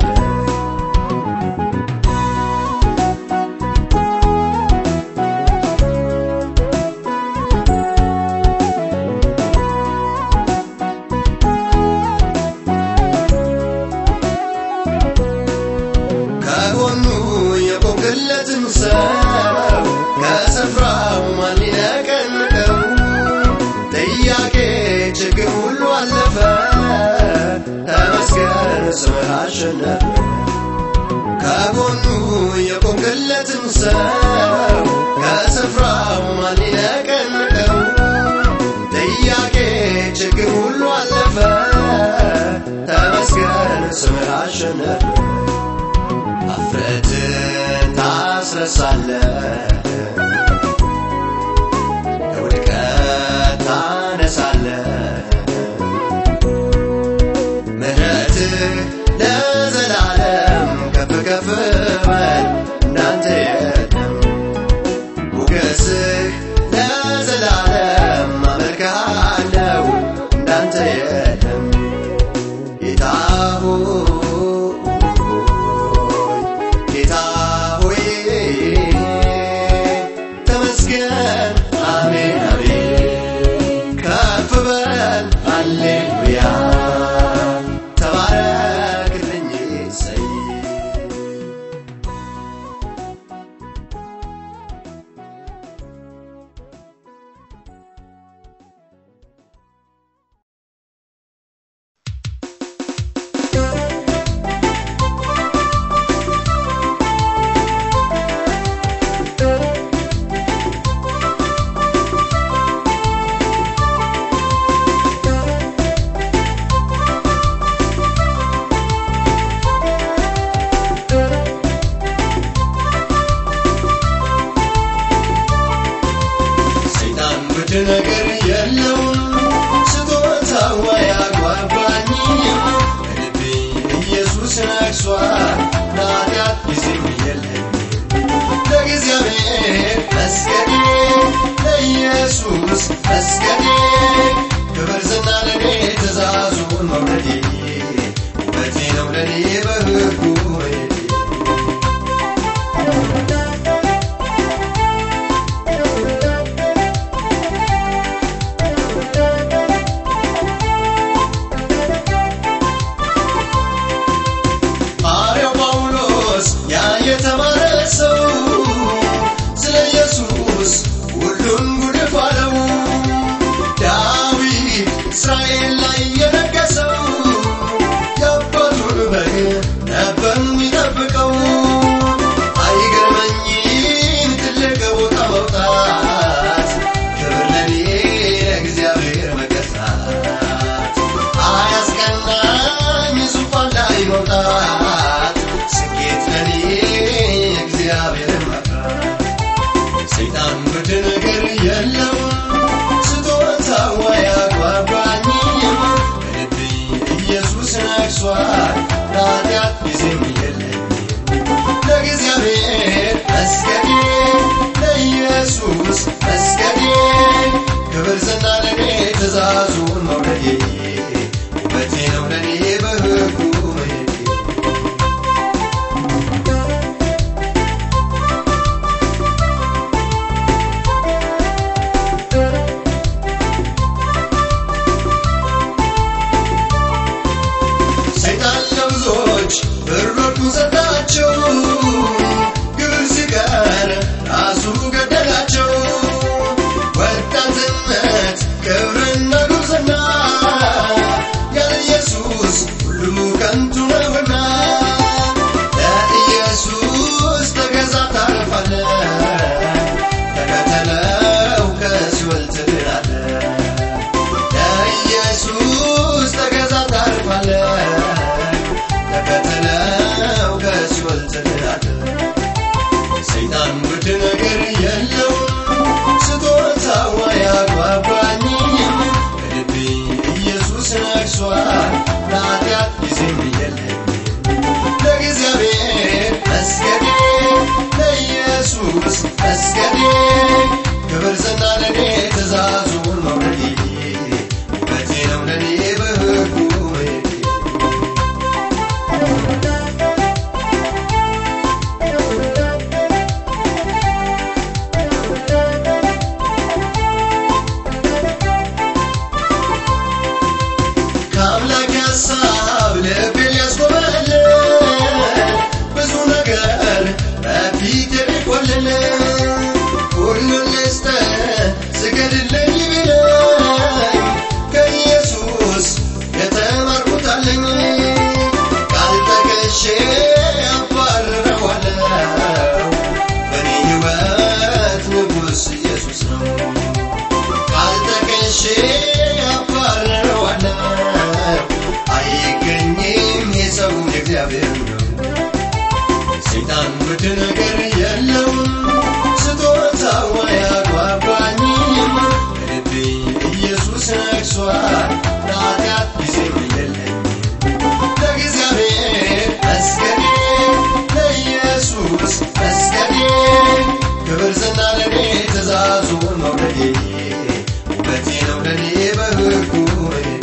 ከጎኑ የቆምክለትን ሰው ከስፍራው ማን ሊነቀንቀው? ጥያቄ ችግር ሁሉ አለፈ፣ ተመስገን ስምህ አሸነፈ። ከጎኑ የቆምክለትን ሰው ከስፍራው ማን ሊነቀንቀው? ጥያቄ ችግር ሁሉ አለፈ፣ ተመስገን ስምህ አሸነፈ። አፍረትን ታስረሳለህ፣ ከውድቀት ታነሳለህ። ምሕረትህ ለዘላለም ከፍ ከፍ በል እንዳንተ የለም። ሞገስህ ለዘላለም አመልክሃለሁ እንዳንተ የለም። ጌታ ሆይ ጌታ ሆይ ተመስገን፣ አሜን አሜን። ከፍ በል ሃሌሉያ፣ ተባረክልኝ እሰይ። ሰይጣን ውድ ነገር የለውም ስጦታው አያጓጓኝም በልቤ ኢየሱስ ነግሷል ለኃጢአት ጊዜም የለኝም ለእግዚአብሔር መስገዴ ለኢየሱስ መስገዴ ክብር ዝና ለኔ ትእዛዙን መውደዴ ውበቴ ነው ለኔ በሕጉ መሄዴ ሐዋርያው ጳውሎስ ያ የተማረ ሰው ስለ ኢየሱስ ሁሉን ጉድፍ አለው። ዳዊት እስራኤል ላይ የነገሰው የአባቱን በግ ነግሷል ለኃጢአት ጊዜም የለኝም ለእግዚአብሔር መስገዴ ለኢየሱስ መስገዴ ክብር ዝና ለኔ ትእዛዙን መውደዴ ውበቴ ነው ለኔ በሕጉ መሄዴ ሰይጣን ለብዙዎች ብሮቹን ሰጣቸው ግብር ሲቀር ራሱ ገደላቸው ወጣትነት ክብርና ጉብዝና ያለ ኢየሱስ ሁሉ ከንቱ ነውና ለኢየሱስ ተገዛ ታርፋለ ተከተለው ከሲኦል ትድናለ ለኢየሱስ ተገዛ ታርፋለ ተከተለው ከሲኦል ትድናለ ሰይጣን ውድ ነገር የለውም ስጦታው አያጓጓኝም በልቤ ኢየሱስ ነግሷል ለኃጢአት ጊዜም የለኝም ለእግዚአብሔር መስገዴ ለኢየሱስ መስገዴ ክብር ዝና ለኔ ትእዛዙን መውደዴ ውበቴ ነው ለኔ በሕጉ መሄዴ ከአምላክ ሀሳብ ልቤ ሊያስጎመል ብዙ ነገር በፊት የሚቆልል ሁሉን ልስተ ስገድልኝ ቢለኝ ከኢየሱስ የተማርኩታለኝ ቃል ጠቅሼ አባርረዋለሁ በኔ ሕይወት ንጉሥ ኢየሱስ ነው ቃል ጠቅሼ አባርረዋለሁ አይገኝም የሰው የእግዚአብሔር ነው ሰይጣን ውድ ነገር የለውም ስጦታው አያጓጓኝም በልቤ ኢየሱስ ነግሷል ለኃጢአት ጊዜም የለኝም ለእግዚአብሔር መስገዴ ለኢየሱስ መስገዴ ክብር ዝና ለኔ ትእዛዙን መውደዴ ውበቴ ነው ለኔ በሕጉ መሄዴ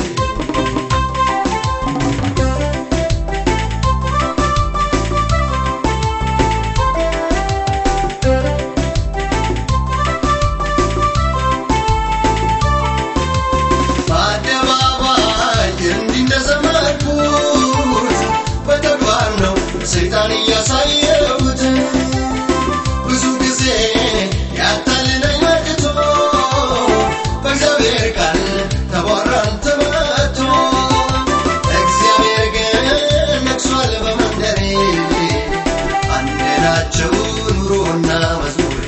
በአደባባይ እንዲህ እንደዘመርኩት በተግባር ነው ሰይጣን እያሳየሁት ብዙ ጊዜ ያታልለኝ መጥቶ በእግዚአብሔር ቃል ተቧራን ተመቶ እግዚአብሔር ግን ነግሷል በመንደሬ አንድ ናቸው ኑሮና መዝሙሬ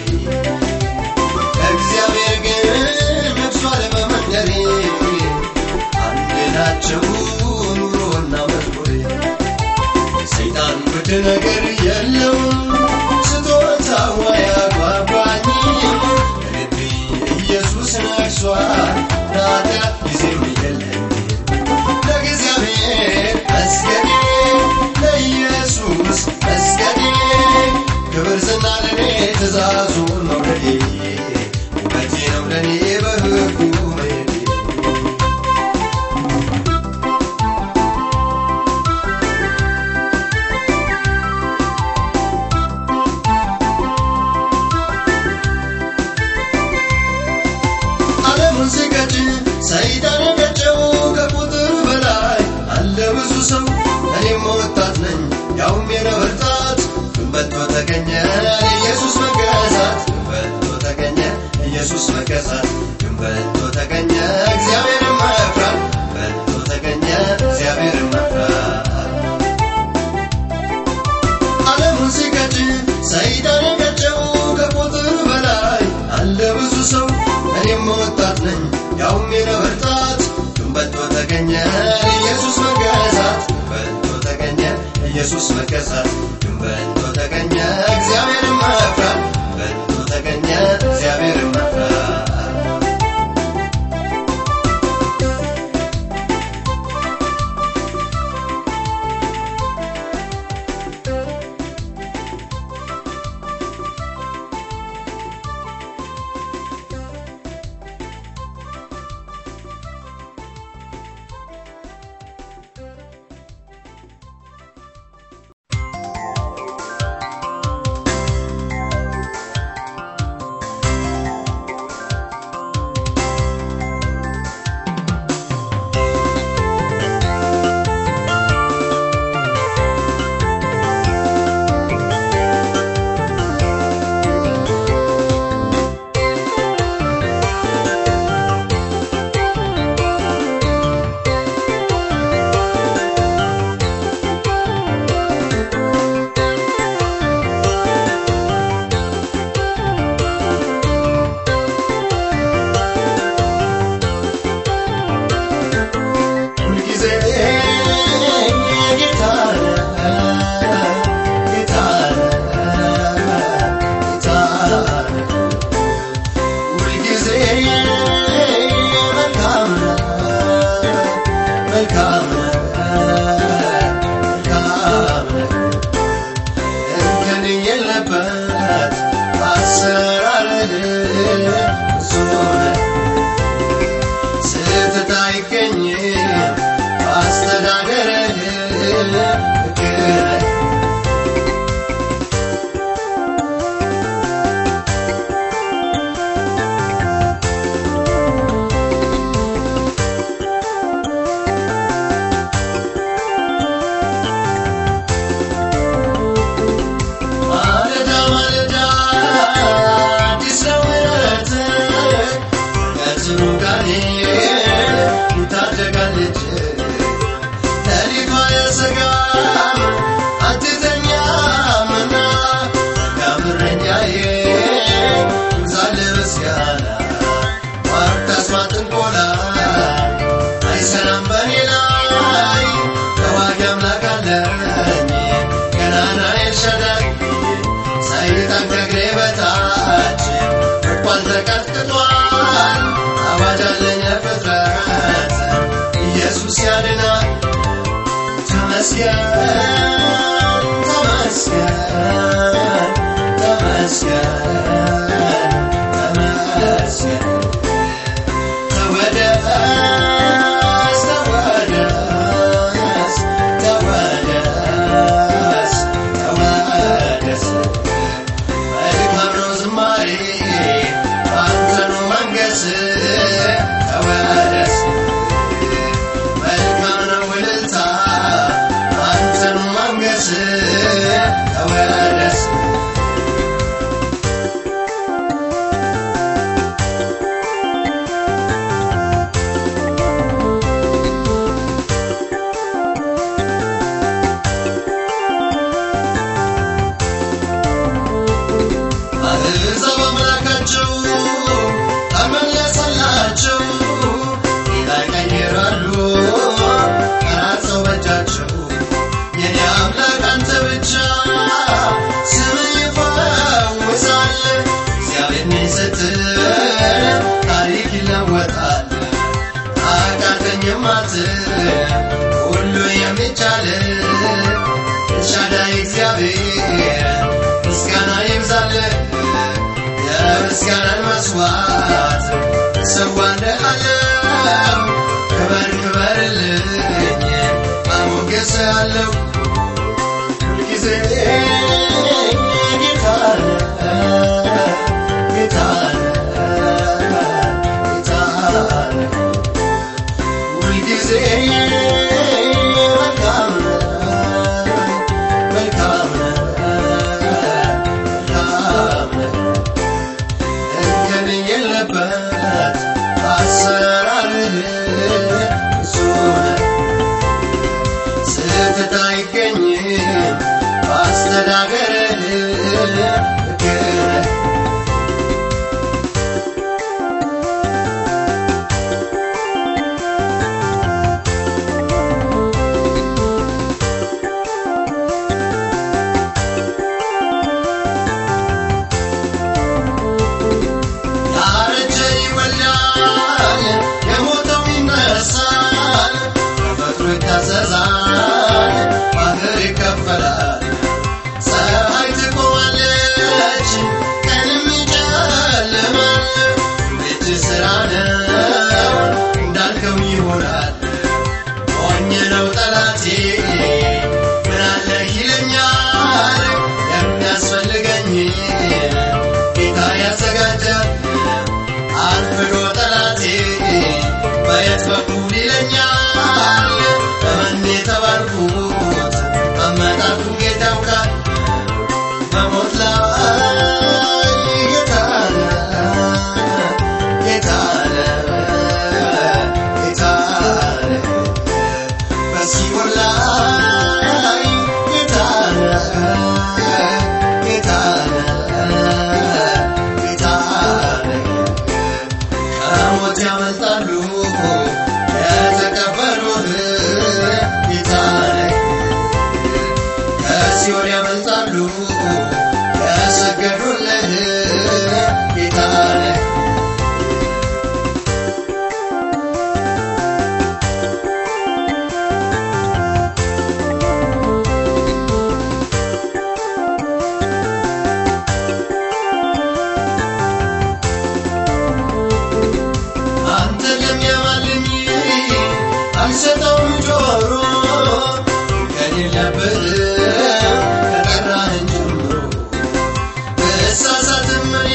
እግዚአብሔር ግን ነግሷል በመንደሬ አንድ ናቸው ኑሮና መዝሙሬ ሰይጣን ውድ ነገር የለውም ስጦታው አያጓጓኝም በልቤ ኢየሱስ ነግሷል ለኃጢአት ጊዜም የለኝም ለእግዚአብሔር መስገዴ ለኢየሱስ መስገዴ ክብር ዝና ለኔ ትእዛዙን መውደዴ ውበቴ ነው ለኔ በሕጉ መሄዴ ዓለሙን ሲገጭ ሰይጣን የገጨው ከቁጥር በላይ አለ ብዙ ሰው እኔም ወጣት ነኝ ያውም የነበርጣት በልቶ ተገኘ ኢየሱስ መገዛት በልቶ ተገኘ ኢየሱስ መገዛት በልቶ ተገኘ እግዚአብሔርን መፍራት በልቶ ተገኘ እግዚአብሔርን መፍራት ዓለሙን ሲገጭ ሰይጣን የገጨው ከቁጥር በላይ አለ ብዙ ሰው እኔም ወጣት ነኝ ያውም የነበርጣት በልቶ ተገኘ ኢየሱስ መገዛት በልቶ ተገኘ ኢየሱስ መገዛት በልቶ ተገኘ እግዚአብሔርን መፍራት በልቶ ተገኘ እግዚአብሔርን መፍራት አትተጋም አትተኛምና መልካም እረኛዬ ይብዛልህ ምስጋና ማርታስማ ጥንቆላ አይሰራም በኔ ላይ ተዋጊ አምላክ አለኝ ገናና ኤልሻዳይ ሰይጣን ከእግሬ በታች ወድቋል ተቀጥቅጧል አዋጅ አለኝ ለፍጥረት ኢየሱስ ያድናል ተመስገን ተመስገን ተመስገን ተመስገን ተወደስ ተወደስ ተወደስ ተወደስ መልካም ነው ዝማሬ አንተ ነው መንገስ ተወደስ መልካም ነው እልልታ አንተ ነው መንገስ ተወደስ አሕዛብ አምላካቸው ተመለሰላቸው ጌታ ይቀይራሉ ቀራጸው በእጃቸው የኔ አምላክ አንተ ብቻ ስም ይፈውሳል እግዚአብሔር ነኝ ስትል ታሪክ ይለወጣል አቃተኝም አትል ሁሉ የሚቻል ኤልሻዳይ እግዚአብሔር ምስጋና ይብዛልህ የምስጋናን መስዋዕት እሰዋልሃለሁ ክበር ክበርልኝ አሞገስሃለሁ ሁልጊዜ ጌታ ነህ ጌታ ነህ ጌታ ነህ ሁልጊዜ መልካም ነህ መልካም ነህ መልካም ነህ እንከን የለበት አሰራርህ እሱ ነህ ስህተት አይገኝም በአስተዳደርህ ልክ ነህ ያረጀ ይወልዳል፣ የሞተው ይነሳል፣ ተፈጥሮ ይታዘዛል፣ ባህር ይከፈላል። ፀሐይ ትቆማለች፣ ቀንም ይጨልማል። እጅ ሥራ ነው እንዳልከው ይሆናል። ሞኝ ነው ጠላቴ ምን አለህ ይለኛል። የሚያስፈልገኝ ጌታ ያዘጋጃል። አርፍዶ ጠላቴ በየት በኩል ይለኛል። በመን የተባልኩት አመጣጡን ጌታ ያውቃል። በሞት ላይ ጌታ ነህ፣ ጌታ ነህ፣ ጌታ ነህ። በሲኦል ላይ ጌታ ነህ፣ ጌታ ነህ፣ ጌታ ነህ። ከሞት ያመልጣሉ የተቀበሉህ ጌታ ነህ። ከሲኦል ያመልጣሉ የሰገዱልህ ጌታ ነህ። አንተ ለሚያማልኝ አልሰጠውም ጆሮ ከሌለብህ ከጠራህን ጀምሮ ብሳሳትም እኔ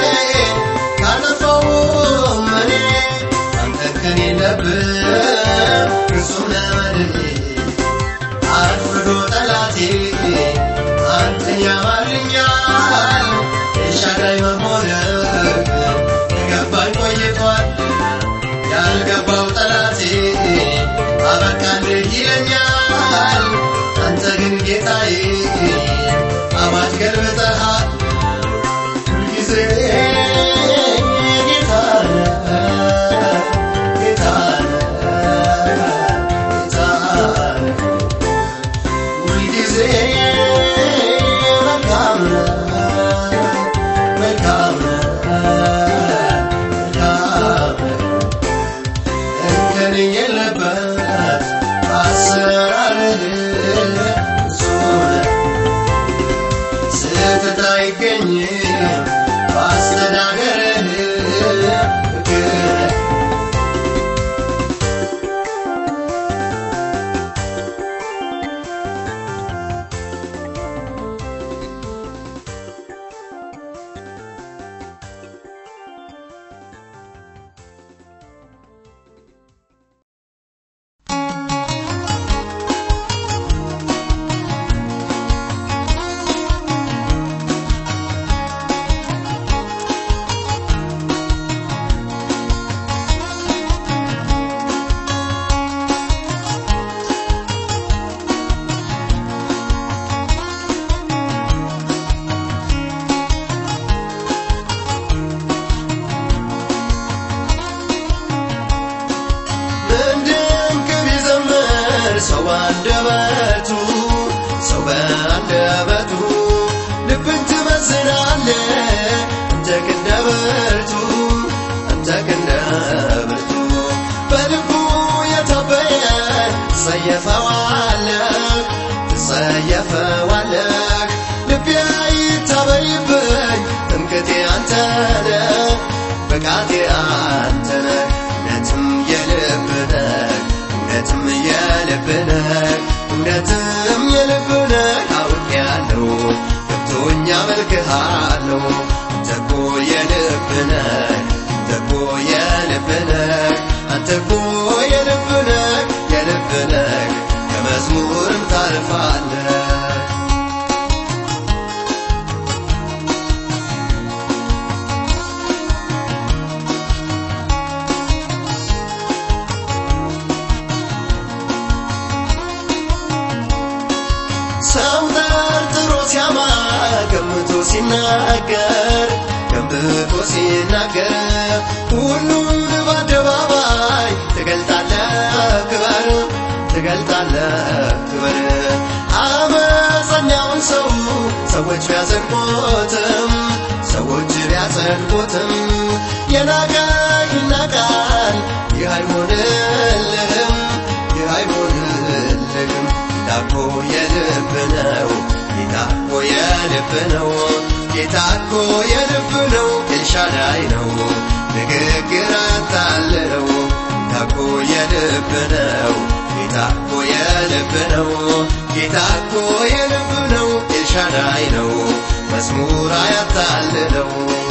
ካጠፋሁም እኔ አንተ ከሌለብህ ፍጹም ነህ መድኔ አርፍዶ ጠላቴ አንተን ያማልኛል ኤልሻዳይ መሆንህ የገባኝ ቆይቷል ያልገባው ጠላቴ አበቃልህ ይለኛል ገልብጠሃል ሁልጊዜ ጌታ ነህ ጌታ ነህ ጌታ ነህ ሁልጊዜ መልካም ነህ መልካም ነህ መልካም ነህ እንከን የለበት አሰራርህ ፍጹም ነህ ስህተት አይገኝም በአስተዳደርህ ሕግ ነህ ምንድንቅ ቢዘምር ሰው በአንደበቱ ሰው በአንደበቱ ልብን ትመዝናለ አንተ ክንደ ብርቱ አንተ ክንደ ብርቱ በልቡ የታበየ ትጸየፈዋለህ ትጸየፈዋለህ ልቤ ይታበይብኝ ትምክቴ አንተ ነህ ብቃቴ አንተ ነህ እውነትም የልብ ነህ እውነትም የልብ ነህ እውነትም የልብ ነህ አውቄያለሁ ገብቶኛ መልክሃለሁ አንተ እኮ የልብ ነህ አንተ እኮ የልብ ነህ አንተ እኮ የልብ ነህ የልብ ነህ ከመዝሙርም ታልፋለህ ሰው ጠርጥሮ ሲያማ ገምቶ ሲናገር ገምቶ ሲናገር ሁሉን በአደባባይ ትገልጣለህ ክበር ትገልጣለህ ክበር አመፀኛውን ሰው ሰዎች ቢያጸድቁትም ሰዎች ቢያጸድቁትም የናቀ ይናቃል ይህ አይሆንልህም ይህ አይሆንልህም ጌታ እኮ የልብ ነው ጌታ እኮ የልብ ነው ጌታ እኮ የልብ ነው ኤልሻዳይ ነው ንግግር አታልለው ጌታ እኮ የልብ ነው ጌታ እኮ የልብ ነው ጌታ እኮ የልብ ነው ኤልሻዳይ ነው መዝሙር አያታልለው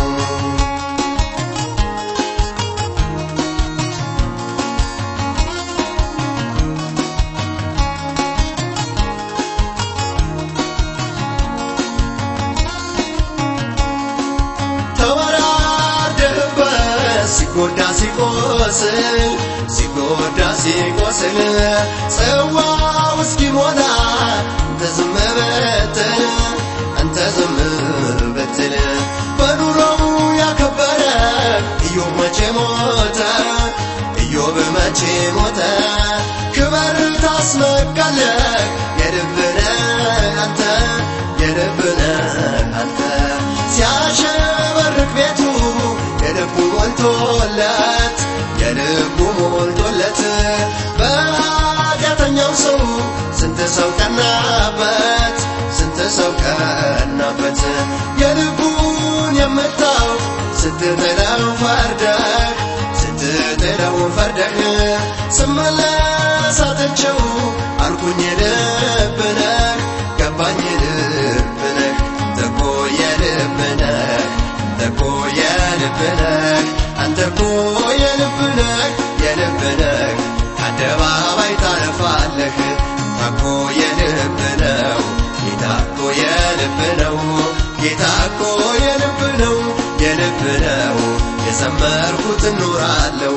ተወራደህበት ሲጎዳ ሲቆስል ሲጎዳ ሲቆስል ጽዋው እስኪሞላ አንተ ዝም ብትል አንተ ዝም ብትል በኑሮው ያከበረ ኢዮብ መቼ ሞተ ኢዮብ መቼ ሞተ ክበር ታስመካለህ የልብነህ አንተ የልብነህ አንተ ሲያሸበርቅ ቤቱ የልቡ ሞልቶለት የልቡ ሞልቶለት በኃጢአተኛው ሰው ስንት ሰው ቀናበት ስንት ሰው ቀናበት የልቡን የምታውቅ ስትጥለው ፈርደህ ስትጥለው ፈርደህ ስመለስ አጥቼው አልኩኝ ልብ ነህ ገባኝ ልብ ነህ አንተ እኮ የልብ ነህ አንተ እኮ የልብ ነህ አንተ እኮ የልብ ነህ የልብ ነህ ከአደባባይ ታልፋለህ ጌታ እኮ የልብ ነው ጌታ እኮ የልብ ነው ጌታ እኮ የልብ ነው የልብ ነው የዘመርኩት እኖራለሁ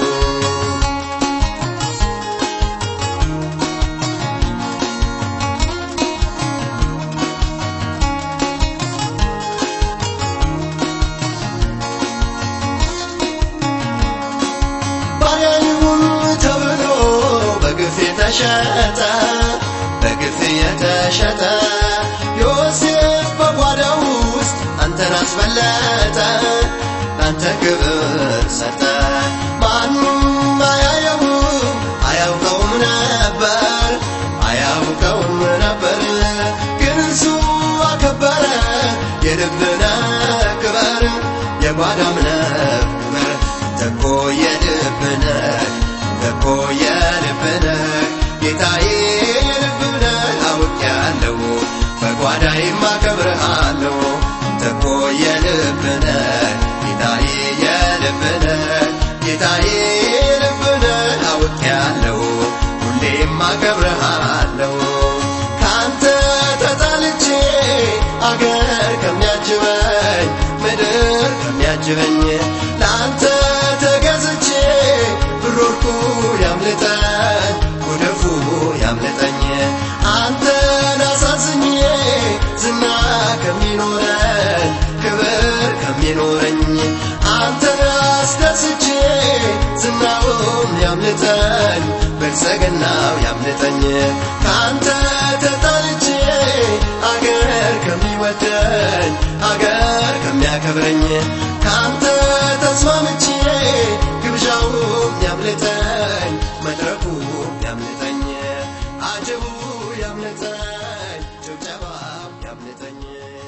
የተሸጠ በግፍ የተሸጠ ዮሴፍ በጓዳው ውስጥ አንተን አስበለጠ ለአንተ ክብር ሰጠ ማንም አያየውም አያውቀውም ነበር አያውቀውም ነበር ግን እሱ አከበረ የልብነ ክበር የጓዳምነ ክበር ተኮ የልብነ ተኮ የልብነ ጌታዬ የልብነ አውቄያለሁ በጓዳዬም አከብርሃለሁ ተኮ የልብነ ጌታዬ የልብነ ጌታዬ የልብነ አውቄያለሁ ሁሌም አከብርሃለሁ ካንተ ተጣልቼ አገር ከሚያጅበኝ ምድር ከሚያጅበኝ ለአንተ ተገዝቼ ብሮርኩ ያምልጠኝ ጉድፉ ያምልጠኝ አንተን አሳዝኜ ዝና ከሚኖረኝ ክብር ከሚኖረኝ አንተን አስደስቼ ዝናውም ያምልጠኝ ብልጽግናው ያምልጠኝ ከአንተ ተጣልቼ አገር ከሚወደኝ አገር ከሚያከብረኝ ከአንተ ተስማምቼ ግብዣውም ያምልጠኝ መድረኩም ያምልጠኝ አጀቡ ያምልጠኝ ጭብጨባው ያምልጠኝ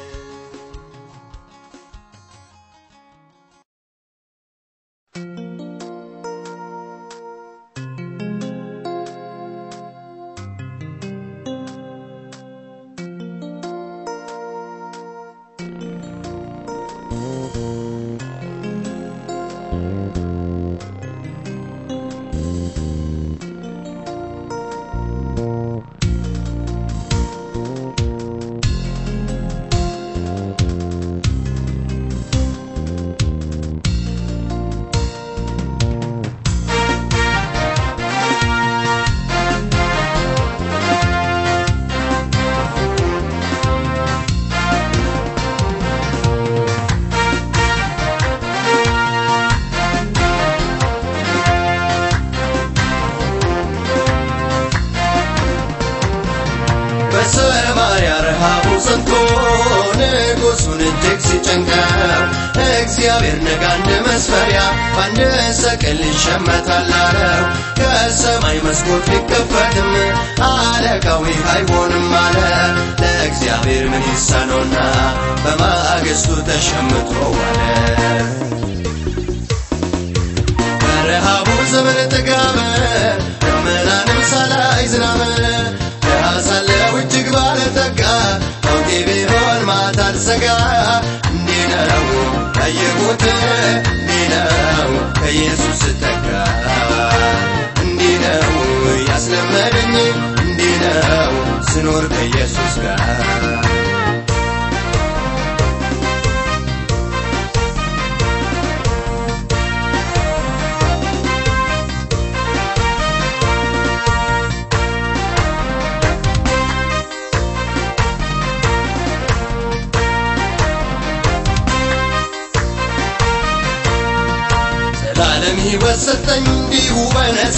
በሰማርያ ረሃቡ ጸንቶ ንጉሡን እጅግ ሲጨንቀው እግዚአብሔር ነጋ እንደ መስፈሪያ በአንድ ሰቅል ይሸመታል አለው። ከሰማይ መስኮት ሊከፈትም አለቃው ይህ አይሆንም አለ። ለእግዚአብሔር ምን ይሳነውና በማግስቱ ተሸምቶ ዋለ። በረሃቡ ዘመን ጥጋበ ደመናንም ሳላይ ዝናብ ድሃ ሳለሁ እጅግ ባለጠጋ ሞቴ ቢሆን ማታ አልሰጋ እንዲህ ነው ያየሁት እንዲህ ነው ከኢየሱስ ስጠጋ እንዲህ ነው ያስለመደኝ እንዲህ ነው ስኖር ከኢየሱስ ጋር ዘላለም ሕይወት ሰጠኝ እንዲሁ በነፃ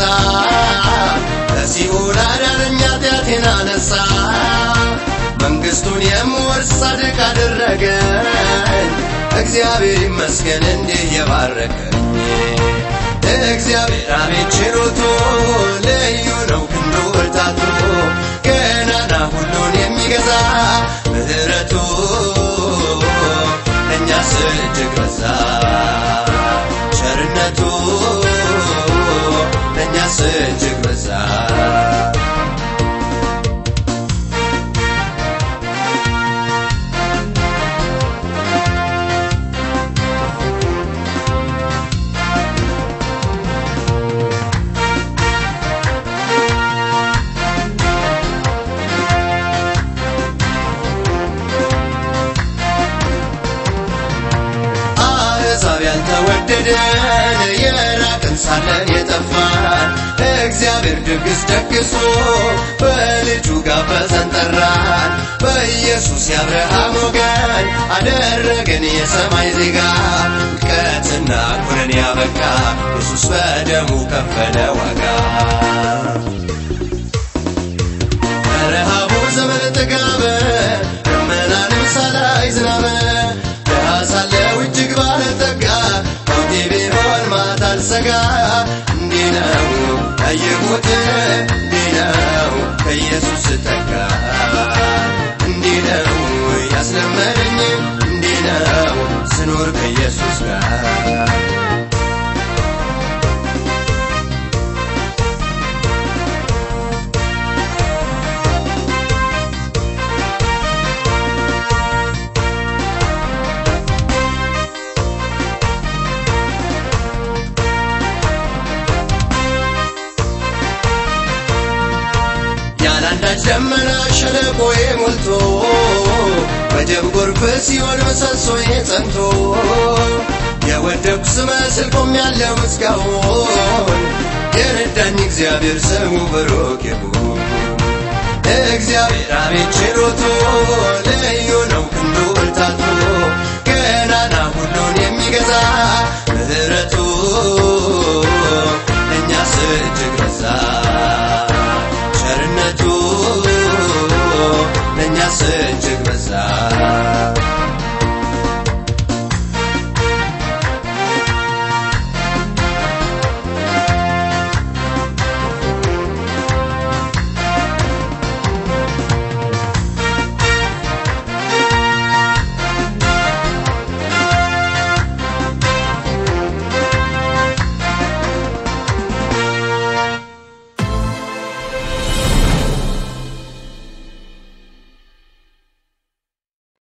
ከሲኦል አዳነኝ ኃጢአቴን አነሳ መንግሥቱን የምወርስ ጻድቅ አደረገኝ እግዚአብሔር ይመስገን እንዲህ የባረከኝ እግዚአብሔር አቤት ችሎቱ ልዩ ነው ክንዱ ብርታቱ ገናና ሁሉን የሚገዛ ምሕረቱ ለእኛስ እጅግ በዛ ቸርነቱ ለእኛስ እጅግ በዛ አሕዛብ ያልተወደደን የራቅን ሳለን የጠፋን እግዚአብሔር ድግስ ደግሶ በልጁ ጋበዘን ጠራን። በኢየሱስ የአብርሃም ወገን አደረገን የሰማይ ዜጋ ውድቀትና ኩነን ያበቃ ኢየሱስ በደሙ ከፈለ ዋጋ የለመደኝ እንዲህ ነው ስኖር ከኢየሱስ ጋር ያላንዳች ደመና ሸለቆዬ ሞልቶ በደም ጎርፍ ሲሆን ምሰሶዬ ጸንቶ የወደኩ ስመስል ቆሜያለሁ እስካሁን የረዳኝ እግዚአብሔር ስሙ ብሩክ ይሁን። እግዚአብሔር አቤት ችሎቱ ልዩ ነው ክንዱ ብርታቱ ገናና ሁሉን የሚገዛ ምሕረቱ እኛስ እጅግ በዛ ቸርነቱ ለእኛስ እጅግ በዛ